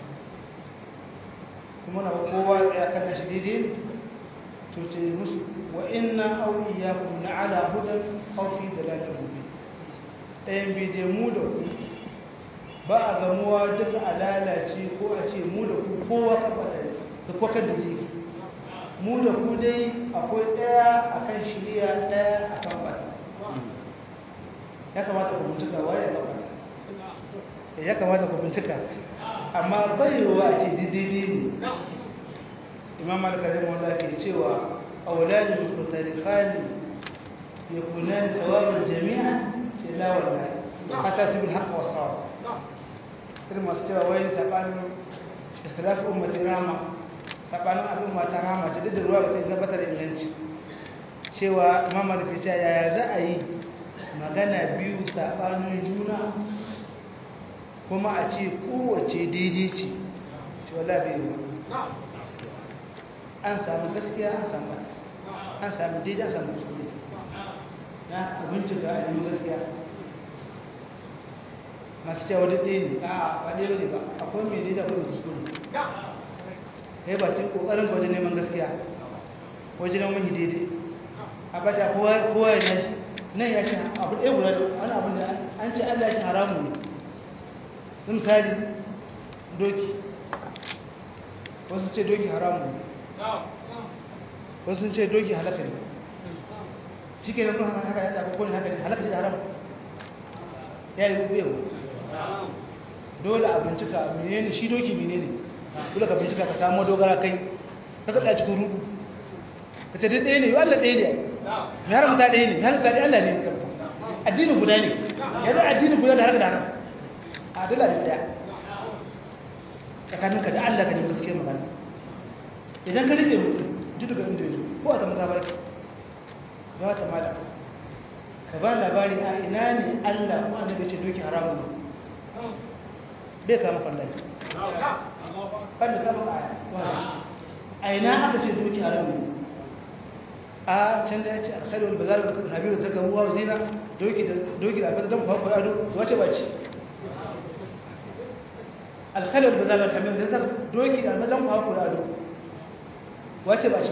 kuma na kowa ya kana shi daidai to ce musu wa inna aw iyyakum la ala hudan aw fi dalalin mubin ɗayan bide mu da ku ba a zamuwa duka a lalace ko a ce mu da ku kowa ka faɗa da kwaka da jiki mu da ku dai akwai ɗaya akan shirya ɗaya akan faɗa ya kamata ku bincika waye ba ya kamata ku bincika amma baiwa a ce daidai ne imam al-karim wanda ke cewa awlani mutarifani yakunani sawaban jami'a ce la wallahi hatta tibul haqq wa sawab irin masu cewa wai sabanin ikhtilaf ummati rama sabanin al'umma ta rama ce duk da ruwa ba ta gabatar inganci cewa imam malik ya ce yaya za a yi magana biyu saɓanin juna kuma a ce kowace daidai ce ce wala bai yi an samu gaskiya an samu an samu daidai an samu kuskure na abinci ga alimin gaskiya masu cewa duk ɗaya ne a ba ɗaya ne ba akwai mai daidai akwai kuskure kai ba tun ƙoƙarin ka wajen neman gaskiya wajen neman daidai a bata kowa ya nashi nan ya ce abu ɗaya guda wani abin da an ce allah ya ce haramu ne misali doki wasu ce doki haramu ne wasu ce doki halaka ne shi ke nan kuma haka ya zaɓi kone haka ne halaka shi da haramu ya yi rubu yau dole a bincika menene shi doki menene dole ka bincika ka samu dogara kai ka kaɗa cikin rubu ka ce ɗaya ne yi allah ɗaya ne mai haramta ɗaya ne mai haramta ɗaya allah ne ya karfa addinin guda ne yanzu addinin guda da harka da haram a dala da ɗaya tsakaninka da allah ka ne gaske magana idan ka rike mutum ji daga inda yanzu ko a ta maza barki ba ta mala ka ba labari a ina ne allah ko annabi ce doki haramun bai kama kwallon kan da kama a ina aka ce doki haramun a can da ya ce alkhairu wal bazar da nabiru ta karuwa wa zina doki da doki da abin da mu haƙo ado wace ba ce alkhairu wal bazar da nabiru ta doki da abin da mu haƙo ado wace ba ce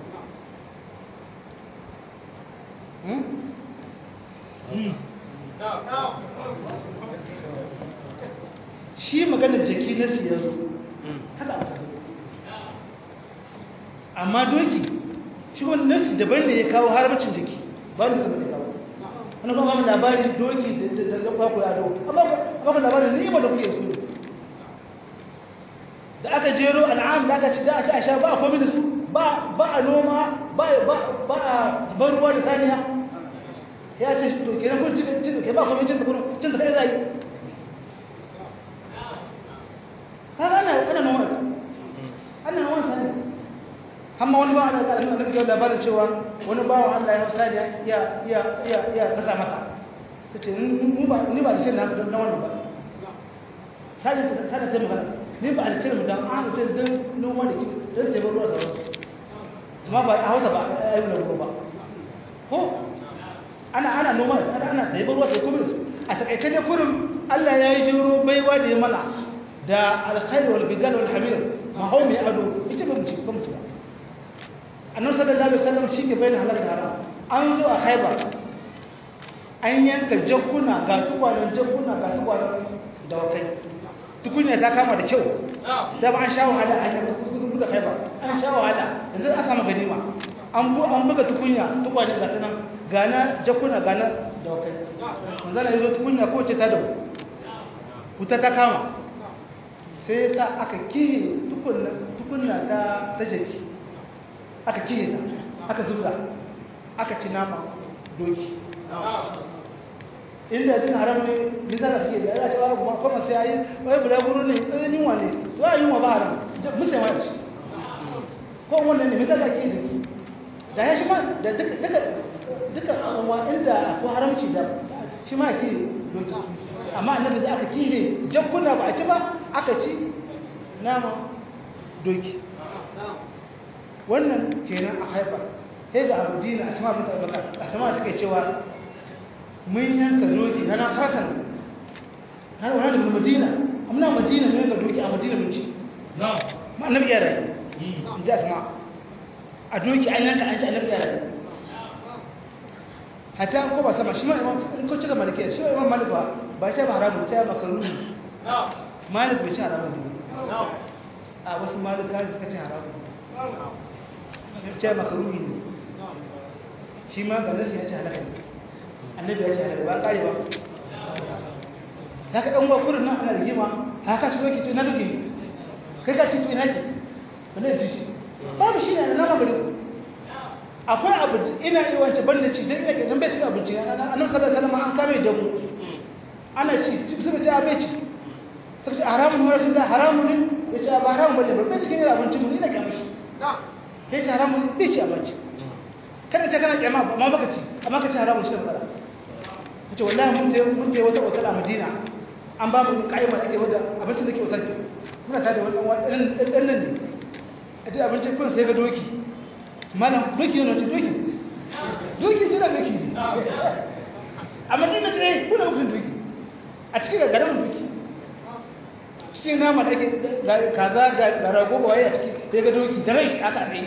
shi maganar jaki na siyar haka amma doki shi wani nasi daban ne ya kawo harbacin jiki ba ne zama da kawo wani kuma wani labari doki da zaɓa ku yado amma ku labarin ne da kuke su da aka jero al'am da aka ci da a ci a sha ba a komi da su ba a noma ba a ban ruwa da saniya ya ce to kenan kun cin cin ke ba komi cin da kuma cin da kai zai kaga ana ana noma ana noma saniya amma wani bawa da ƙarfin da kake labarin cewa wani bawa Allah ya hausa da ya ya ya ya kasa maka kace ni ba ni ba da shirin haka don wannan ba sai ta ta ta magana ni ba da shirin dan an ce dan noma da ki dan tabar ruwa da wasu amma ba a hausa ba a yi ruwa ba ko ana ana noma ana ana tabar ruwa da kuma a takaice ne kurin Allah ya yi jiro baiwa da ya mana da alkhair wal bidal wal hamir ma hau mai ado ita ba mu ci ba mu ci ba annabi sallallahu alaihi wasallam shi ke bayyana halal da haram an zo a haiba an yanka jakkuna ga tukwanen jakkuna ga tukwanen dawakai tukunya ta kama da kyau da ba an sha wahala an yanka kuskure buga haiba an sha wahala yanzu aka samu ganima an bu an buga tukunya tukwanen ga tanan gana jakkuna gana dawakai manzo Allah yazo tukunya ko ce ta dawo wuta ta kama sai yasa aka kihi tukunna tukunna ta ta jaki aka kiye ta aka zubda aka ci nama doki inda duka haram ne bisa da suke da ya ce wa kuma sai ayi wai bula guru ne tsananin yunwa ne to a yunwa ba haram musa ma ci ko wannan ne misali ake jiki da ya shi ma da duka duka duka wa inda ko haramci da shi ma ke doki amma annabi sai aka kihe jakkuna ba a ci ba aka ci nama doki wannan kenan a haifar sai da abu dina asma bin abubakar asma take cewa mun yanka doki na na hasan har wani da madina amma madina mun yanka doki a madina mun ci ma annabi ya rayu in ji asma a doki an yanka an ci annabi ya rayu hatta ko ba sama shi ma in ko cika maliki shi ma imam malik ba ba shi ba haramu sai makaru malik bai ci haramu a wasu malika suka ci haramu ce makaruni ne shi ma ga nasu ya ce halaka ne annabi ya ce halaka ba kare ba ta ka ɗan wakurin nan ana rigima haka ci doki to ina doki ne kai ka ci to ina ke wanda ya ci shi babu shi ne na nama gari ku akwai abu ina yi wance ban da ci don ina ke nan bai ci abinci annabi sallallahu alaihi wasallam an kame da mu ana ci suka ce a bai ci suka ce haramun ne wani haramun ne ya ce ba haramun bane ba bai cikin yin abincin mu ina kyamar shi sai ta haramun bai ci abinci kada ta kana kyama amma baka ci amma ka ci haramun shi da fara ce wallahi mun je mun je wata otal a Madina an ba mu kaima ake wanda abincin da ke otal muna tare da wannan dan dan nan ne a ce abincin kun sai ga doki malam doki ne ce doki doki ce da doki a Madina ce kuna mutum doki a cikin garin doki cikin nama da ake kaza ga rago ba waye a ciki sai ga doki da rai aka ne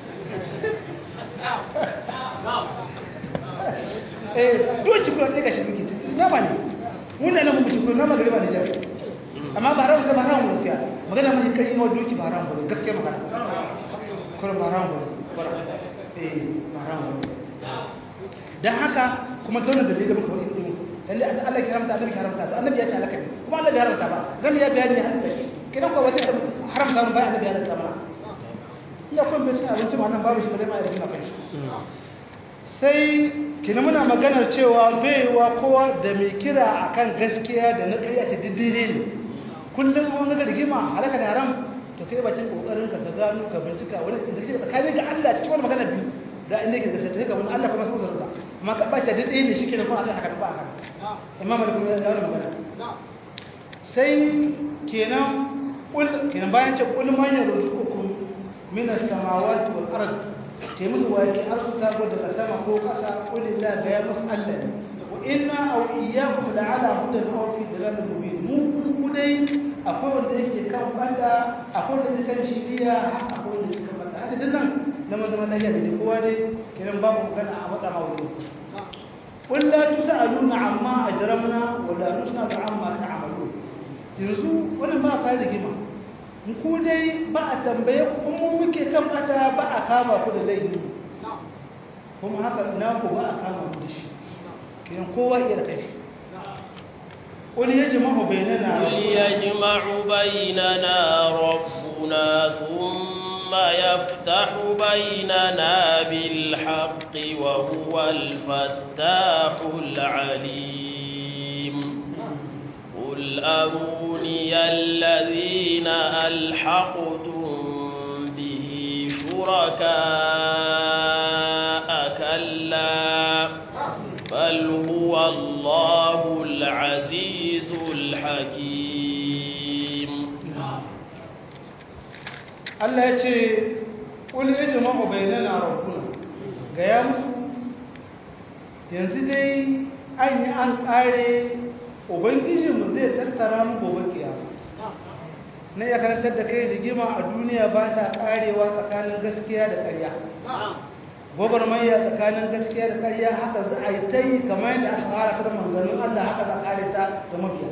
eh doki kuma sai ga shi doki nama ne mun da nan mun ci nama gari ba da jari amma ba haram ba haram gaskiya magana mai kai yawa doki ba haram ba gaskiya magana kuma ba haram ba eh ba haram ba dan haka kuma dole da dalilin muka wani lalle Allah ya haramta Allah ya haramta to annabi ya ce alaka kuma Allah ya haramta ba dan ya bayani hadda shi kidan ko wata haramta mun ba annabi ya haramta mana iya kun bai cin abinci ma nan babu shi ba zai ma ya kan shi sai kina muna maganar cewa baiwa kowa da mai kira akan gaskiya da na ƙarya ta diddire ne kullum wani ga rigima halaka da haram to kai bakin kokarin ka ka gano ka bincika wani da shi tsakanin ga Allah cikin wani magana biyu da inda yake gaskiya ga wani Allah kuma sai zarga amma ka bace da ɗaya ne shi kenan kuma Allah haka ba haka imam malik ya dawo magana sai kenan kul kenan bayan ce kul man yarzuqukum min as-samawati wal ard ce musu wa yake arzuta ko daga sama ko kasa kul la ga ya musu Allah wa inna aw iyyakum la'ala hudan aw fi dalalin mubin mu ku dai akwai wanda yake kan banda akwai wanda yake kan shiriya akwai wanda yake kan banda haka dinnan na mazama lahiya da kowa dai kenan babu magana a wata mawudu قل لا تسألون عما أجرمنا ولا نسأل عما تعملون yanzu wani ba ka da gima ku dai ba a tambaye ku kuma muke kan bada ba a kama ku da laifi kuma haka na ku ba a kama ku da shi kiyan kowa iya da kai قل يجمع بيننا قل يجمع بيننا ربنا ثم يفتح بيننا بالحق وهو الفتاح العليم قل أروني الذين ألحقتم به شركاء كلا بل هو الله العزيز الحكيم Allah ya ce ƙul ya jama'u bainana rabbuna ga ya musu yanzu dai an yi an ƙare ubangijinmu zai tattara mu gobe kiyama na ya karantar da kai rigima a duniya ba ta ƙarewa tsakanin gaskiya da ƙarya gwagwarmaya tsakanin gaskiya da ƙarya haka za a yi ta yi kamar yadda aka fara kada manzannin Allah haka za a ƙare ta ta mabiya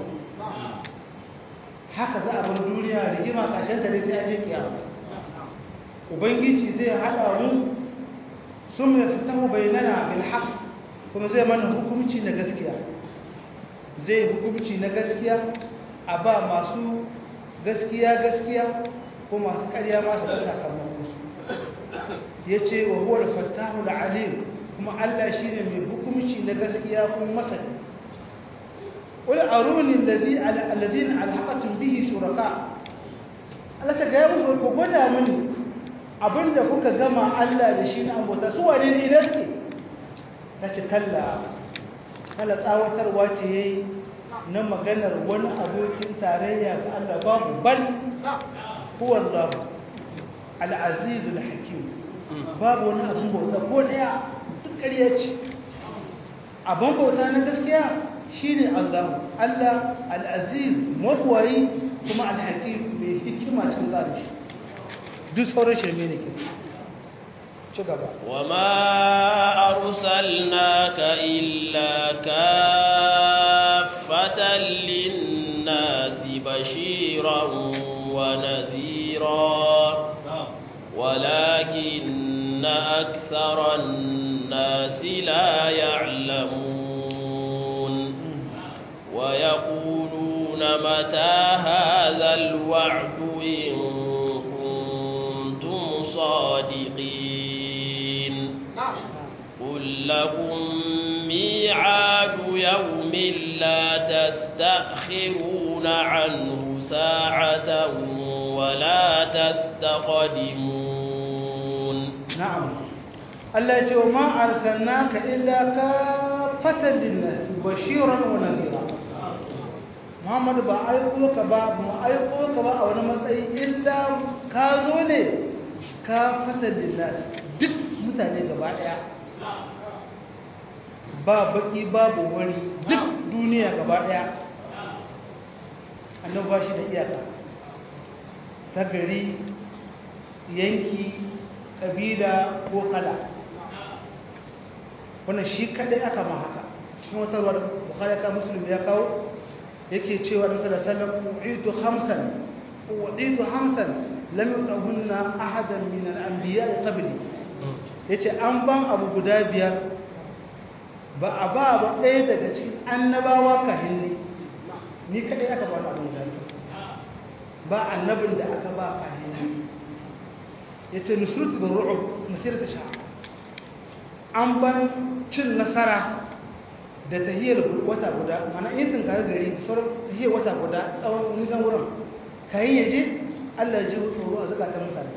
haka za a bar duniya rigima ƙashin ta dai sai an je kiyama ubangiji zai haɗa mu sun mai fitahu bainana bil haqq kuma zai mana hukunci na gaskiya zai hukunci na gaskiya a ba masu gaskiya gaskiya ko masu ƙarya masu da sakamakon su ya ce wa huwa fattahu alim kuma Allah shine mai hukunci na gaskiya kuma masani qul aruni alladhi alladhina alhaqatum bihi shuraka Allah ta ga musu ko gwada mini abinda kuka gama Allah da shi na abota su wane ne idan suke nace kalla kalla tsawatarwa ce yayi na maganar wani abokin tarayya ga Allah babu bal huwa Allah al-aziz al-hakim babu wani abin bauta ko daya duk ƙarya ce abin bauta na gaskiya shine Allah Allah al-aziz mabwayi kuma al-hakim mai hikima cikin zalunci duk sauran shirme ne ke ci gaba وما أرسلناك إلا كافة للناس بشيرا ونذيرا ولكن أكثر الناس لا يعلمون ويقولون متى هذا الوعد إن كنتم صادقين قل لكم ميعاد يوم لا تستأخرون عنه ساعة ولا تستقدمون na'am Allah ya ce wa ma arsalnaka illa kafatan linnas bashiran wa nadhira Muhammadu ba aiko ka ba mu aiko ka ba a wani matsayi illa ka zo ne kafatan linnas duk mutane gaba daya ba baki babu wani duk duniya gaba daya annabi ba shi da iyaka ta gari yanki kabila ko kala wannan shi kadai aka ma haka cikin wata ruwa bukhari ka muslim ya kawo yake cewa da sallallahu alaihi wasallam u'itu khamsan u'itu khamsan lam yutahunna ahadan min al-anbiya qabli yace an ban abu guda biyar ba a ba ba ɗaya daga cikin annabawa kahin ne ni kadai aka ba abu guda ba annabin da aka ba kahin ne yace nusrut bil ru'ub masirat sha'a an ban cin nasara da tahiyar wata guda mana yin tunkar gari sauran tahiyar wata guda tsawon nisan wurin kayan yaje allah ji tsoro a zukatan mutane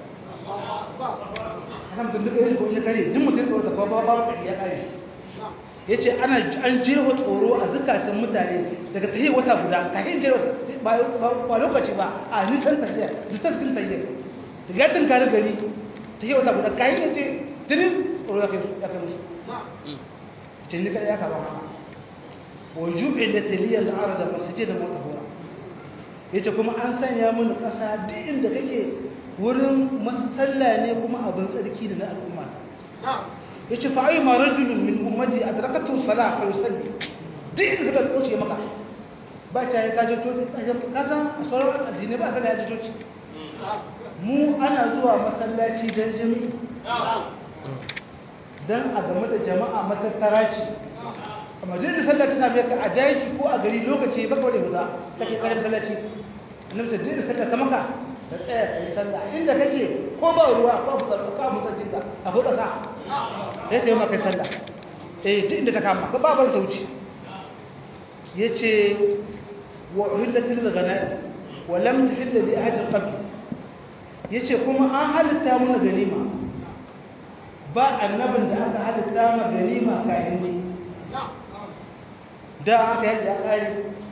haka mutum duka yanzu ya kare duk mutum tsoro ta kwa ba ba ya kare ya ce ana an jeho tsoro a zukatan mutane daga tahiyar wata guda kayan je ba lokaci ba a nisan tahiyar nisan cikin tahiyar daga ya tunkar gari tahiyar wata guda kayan yaje tirin tsoro ya kai musu ce ni kada ya kaba haka وجعلت لي الارض مسجدا وطهورا yace kuma an sanya mun kasa duk inda kake wurin masalla ne kuma abin tsarki da na al'umma yace fa ayyuma rajulun min ummati adrakatu salah fa yusalli duk inda suka kauce maka ba ta yi kaje to kaza a sauran addini ba sai ya ji mu ana zuwa masallaci dan jami'i dan a game da jama'a matattara ce amma jin da sallah tana mai ka a daji ko a gari lokaci baka wani huda kake kare masallaci annabi ta jin da sallah ta maka da tsaya kai sallah inda kake ko ba ruwa ko abu tsarko ko abu tsarkin ka a huda sa sai ta yi maka sallah eh duk inda ta kama ka ba ban ta wuce yace wa uhillat lil ghanaim wa lam tahill li ahadin qabl yace kuma an halitta mana ganima ba annabin da aka halitta ma ganima kayan ne da aka yadda ya kare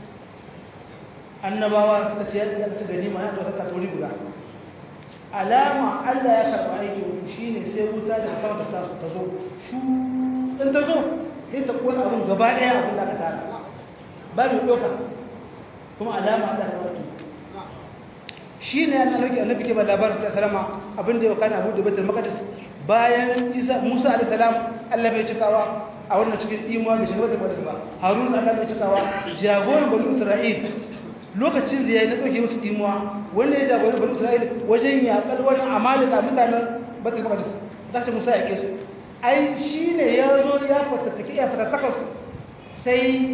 annabawa suka ce yadda aka ganima ya ɗauka katori guda alama Allah ya karɓa aiki shi ne sai wuta da sama ta ta zo shu in ta zo sai ta kona abin gaba ɗaya abin da aka tara ba mai ɗauka kuma alama Allah ya karɓa shi ne yana lauki annabi ke ba labarin ta salama abin da ya kana abu da baitul maqdis bayan isa musa alaihi salam Allah bai cikawa a wannan cikin imuwa da shigar da ba harun Allah bai cikawa jagoran bani isra'il lokacin da yayi na dauke musu imuwa wanda ya jagoran bani isra'il wajen yaƙar wani amalika mutanen batul maqdis da ta musa ya su ai shine ya zo ya fatattaki ya fatattaka sai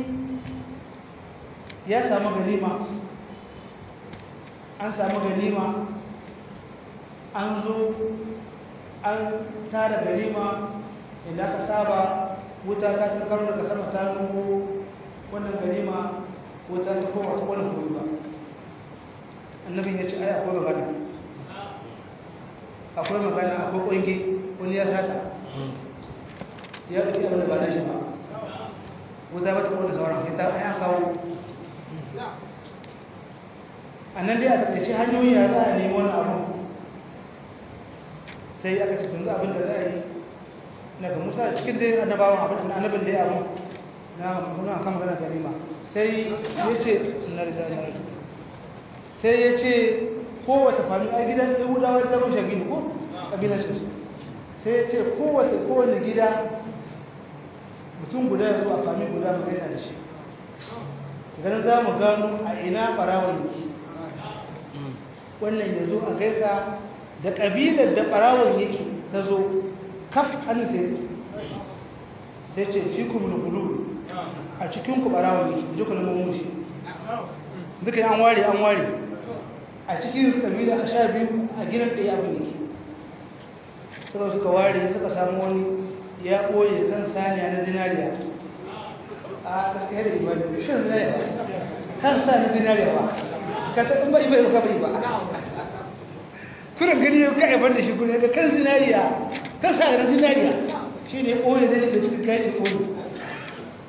ya samu ganima an samu ganima an zo an tara ganima inda aka saba wuta ta ta karo daga sama ta nuhu wannan ganima wuta ta koma ta wani kuri ba annabin ya ce ai akwai magana akwai magana akwai ƙungi wani ya sata ya ɗauki abin da ba na shi ba wuta ba ta kone sauran ita ai an kawo a nan dai a taƙaice hanyoyi ya za a nemi wani abu sai aka ce tunzu abin da za a yi daga musa cikin dai annabawan abin da annabin dai abu na muna kan magana ganima sai ya ce na rida na rida sai ya ce kowace fami a gidan yahudawa da zama shagini ko kabilan shi sai ya ce kowace kowane gida mutum guda ya zo a fami guda mu gaisa da shi ganin za mu gano a ina ɓarawon yake wannan ya zo a gaisa da ƙabilar da ɓarawon yake ta zo kaf hannun ta yake sai ce fi kuma da bulu a cikin ku ɓarawon yake ji ku neman mushi duka yi an ware an ware a cikin ƙabila a sha biyu a gidan ɗaya abin yake suka suka ware suka samu wani ya ɓoye kan saniya na zinariya a gaskiya da ibada kan zinariya kan sa na zinariya ba ka ta in bai bai ka bai ba kuran gani yau ka aibar da shi kuma ga kan zinariya kan sa na zinariya shi ne ɓoye da yake cikin kashi ɓoye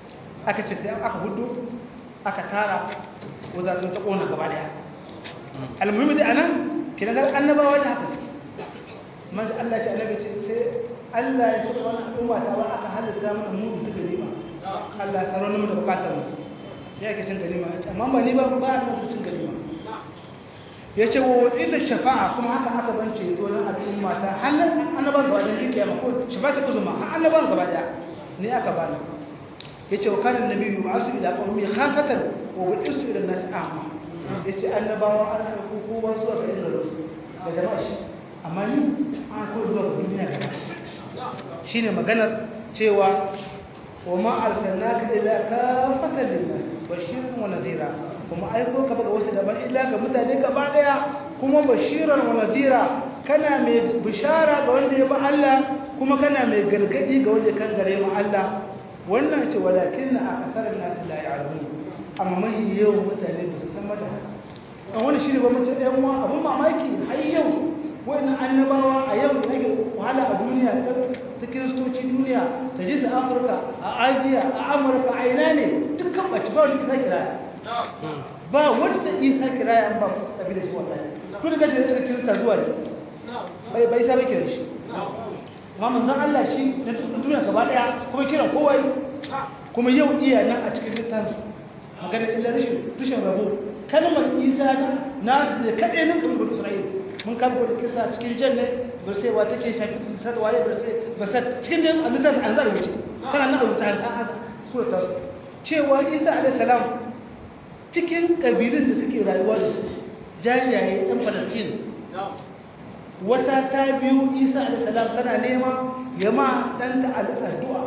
aka ce sai aka hudu aka tara wazatun ta kona gaba daya almuhimmi dai anan kina ga annabawa da haka suke manzo Allah ce annabi ce sai Allah ya saka wannan al'umma ta ba aka halitta mana mu da ganima Allah ya tsaro mu da bukatar mu sai ake cin ganima amma ba ni ba ba da cin ganima ya ce wa wadda shafa'a kuma haka aka bance to na al'umma ta hannun annaban gaba ɗaya kiyama ko shafa'a ta uzuma har annaban gaba ɗaya ne aka bani ya ce wa kanin nabi yi ma'asu ila ƙaumi hasatan wa buɗisu ila nasi amma ya ce annabawa an aiko kowa zuwa ga inda rasu da jama'a shi amma ni an aiko zuwa ga duniya gaba shi ne maganar cewa wa ma arsalnaka ila kafatan linnas bashiran wa nadhira kuma aiko ka ga wasu daban illa ga mutane gaba daya kuma bashiran wa nadhira kana mai bishara ga wanda ya ba Allah kuma kana mai gargadi ga wanda kan gare mu Allah wannan ce walakin akthar an-nas la ya'lamun amma mahi yawan mutane ba su san mata an wani shi ne ba mutum ɗan uwa abun mamaki har yau wannan annabawa a yau da ake wahala a duniya ta kiristoci duniya ta ji su afirka a ajiya a amurka a ina ne dukkan ɓaci ba wani isa kiraya ba wanda isa kiraya an ba tafi da shi wallahi to da gashi da suka kirista zuwa ne bai bai sa bai kira shi amma manzon Allah shi na duniya gaba daya kuma kiran kowa kuma yau iya nan a cikin littafin magana illa rashin rashin rabo kalmar isa na ne kaɗai na kamar isra'ila mun kan gudu kisa cikin janne ba sai wa take shafi sad waye ba sai ba sai cikin jan annabi an zara wuce kana nan rubuta an surata cewa Isa alayhi salam cikin kabilun da suke rayuwa da su jajaye ɗan Palestine wata ta biyu Isa alayhi salam tana nema ya ma ɗanta addu'a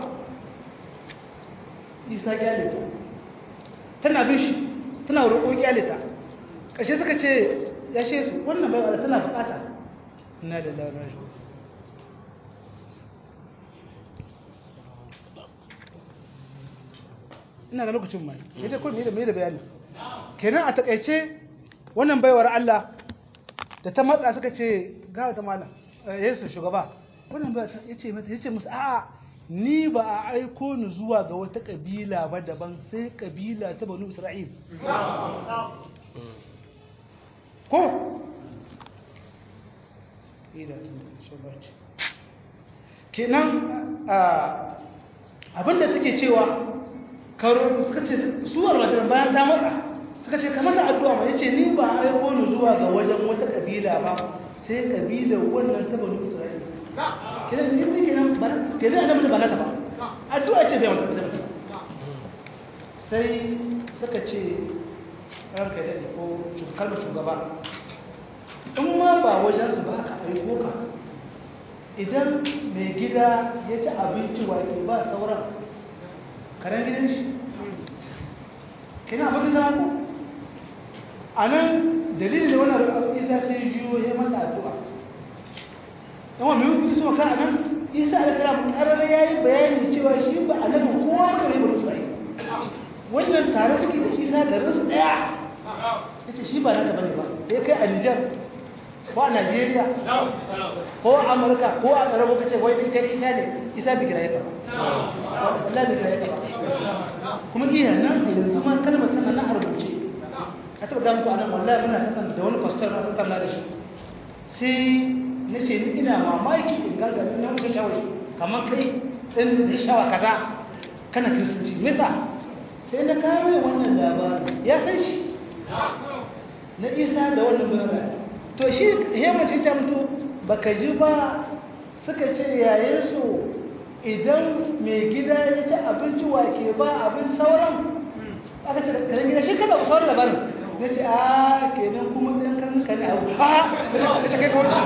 Isa kyalita tana bin shi tana roƙo kyalita ƙashe suka ce ya she su wannan bai wadda tana bukata ina da lauran shi ina ga lokacin mai ya ce kuma mai da bayani kenan a takaice wannan baiwar Allah da ta matsa suka ce gawa ta malam yesu shugaba wannan baiwar ya ce mata ya ce musu a'a ni ba a aiko ni zuwa ga wata kabila ba daban sai kabila ta banu isra'il ko kenan abinda take cewa karo suka ce suwar wajen bayan ta matsa suka ce kamar addu'a ma yace ni ba a aiko ni zuwa ga wajen wata kabila ba sai kabilar wannan ta banu isra'ila kenan ni ne kenan ba kenan annabi ba nata ba addu'a ce bai mata ba sai suka ce ranka da ko kalmar shugaba in ma ba wajensu ba aka aiko ka idan mai gida ya ci abinci wake ba sauran karen gidan shi kina abin da ku a nan dalilin da wannan isa sai jiyo ya mata addu'a yawa mai hukun so ka a nan isa alisalam karar ya yi bayani cewa shi ba a nan kowa ba ne ba musulai wannan tare suke da isa garin su daya ya ce shi ba na gaba ne ba ya kai a nijar ko a najeriya ko a amurka ko a tsarabo ka ce wai ita ita ne isa bi kira ya kama Allah bi kira ya kama kuma iya nan yanzu ma kalmar tana na harbuce a taɓa gama ku a nan wallahi muna takan da wani pastor na takan da shi sai na ce ni ina mamaki in gaga na wuce shawai kamar kai ɗin da shawa kaza kana kiristanci me sa sai na kawo wannan labarin ya san shi na isa da wannan bayan to shi hemace ta mutu baka ji ba suka ce yayin su idan mai gida ya ci abinci wake ba abin sauran aka ce karen gida shi kada ba sauran labarin na ce a kenan kuma ɗan kan kan abu ha na ce kai ka wani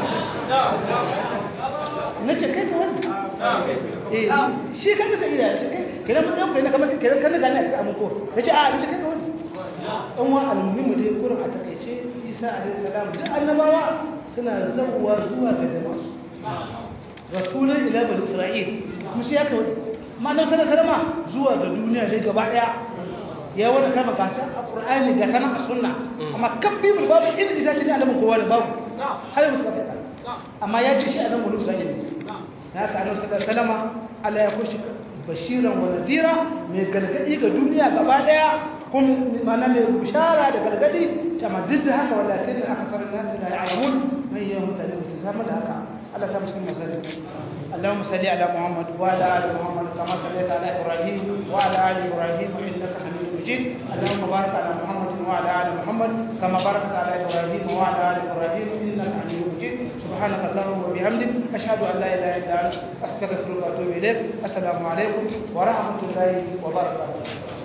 na ce kai ka wani eh shi kan ka gida kenan mun ɗan kai na kamar kenan kan gani a cikin abin ko na ce a na ce kai ka wani ɗan wa almuhimu dai kurin a takaice isa alaihi salam duk annabawa suna zabuwa zuwa ga jama'a rasulun ila bani isra'il kuma shi ya kawo ma nan sana sarama zuwa ga duniya dai gaba daya ya wani kama gata a qur'ani ga kana a sunna amma kan bibul babu inda ita ce ne alamun kowa da babu har musu ka fita amma ya ce shi a nan bani isra'il ya ka annabi sallallahu alaihi wasallam Allah ya kushi bashiran wa nadira mai gargadi ga duniya gaba daya kuma mana mai bishara da gargadi amma duk da haka walakin akthar an-nas la ya'lamun mai yawan mutane ba su samu da haka Allah ta cikin masali اللهم صل على محمد وعلى ال محمد كما صليت على ابراهيم وعلى ال ابراهيم انك حميد مجيد اللهم بارك على محمد وعلى ال محمد كما باركت على ابراهيم وعلى ال ابراهيم انك حميد مجيد سبحانك اللهم وبحمدك اشهد ان لا اله الا انت استغفرك واتوب اليك السلام عليكم ورحمه الله وبركاته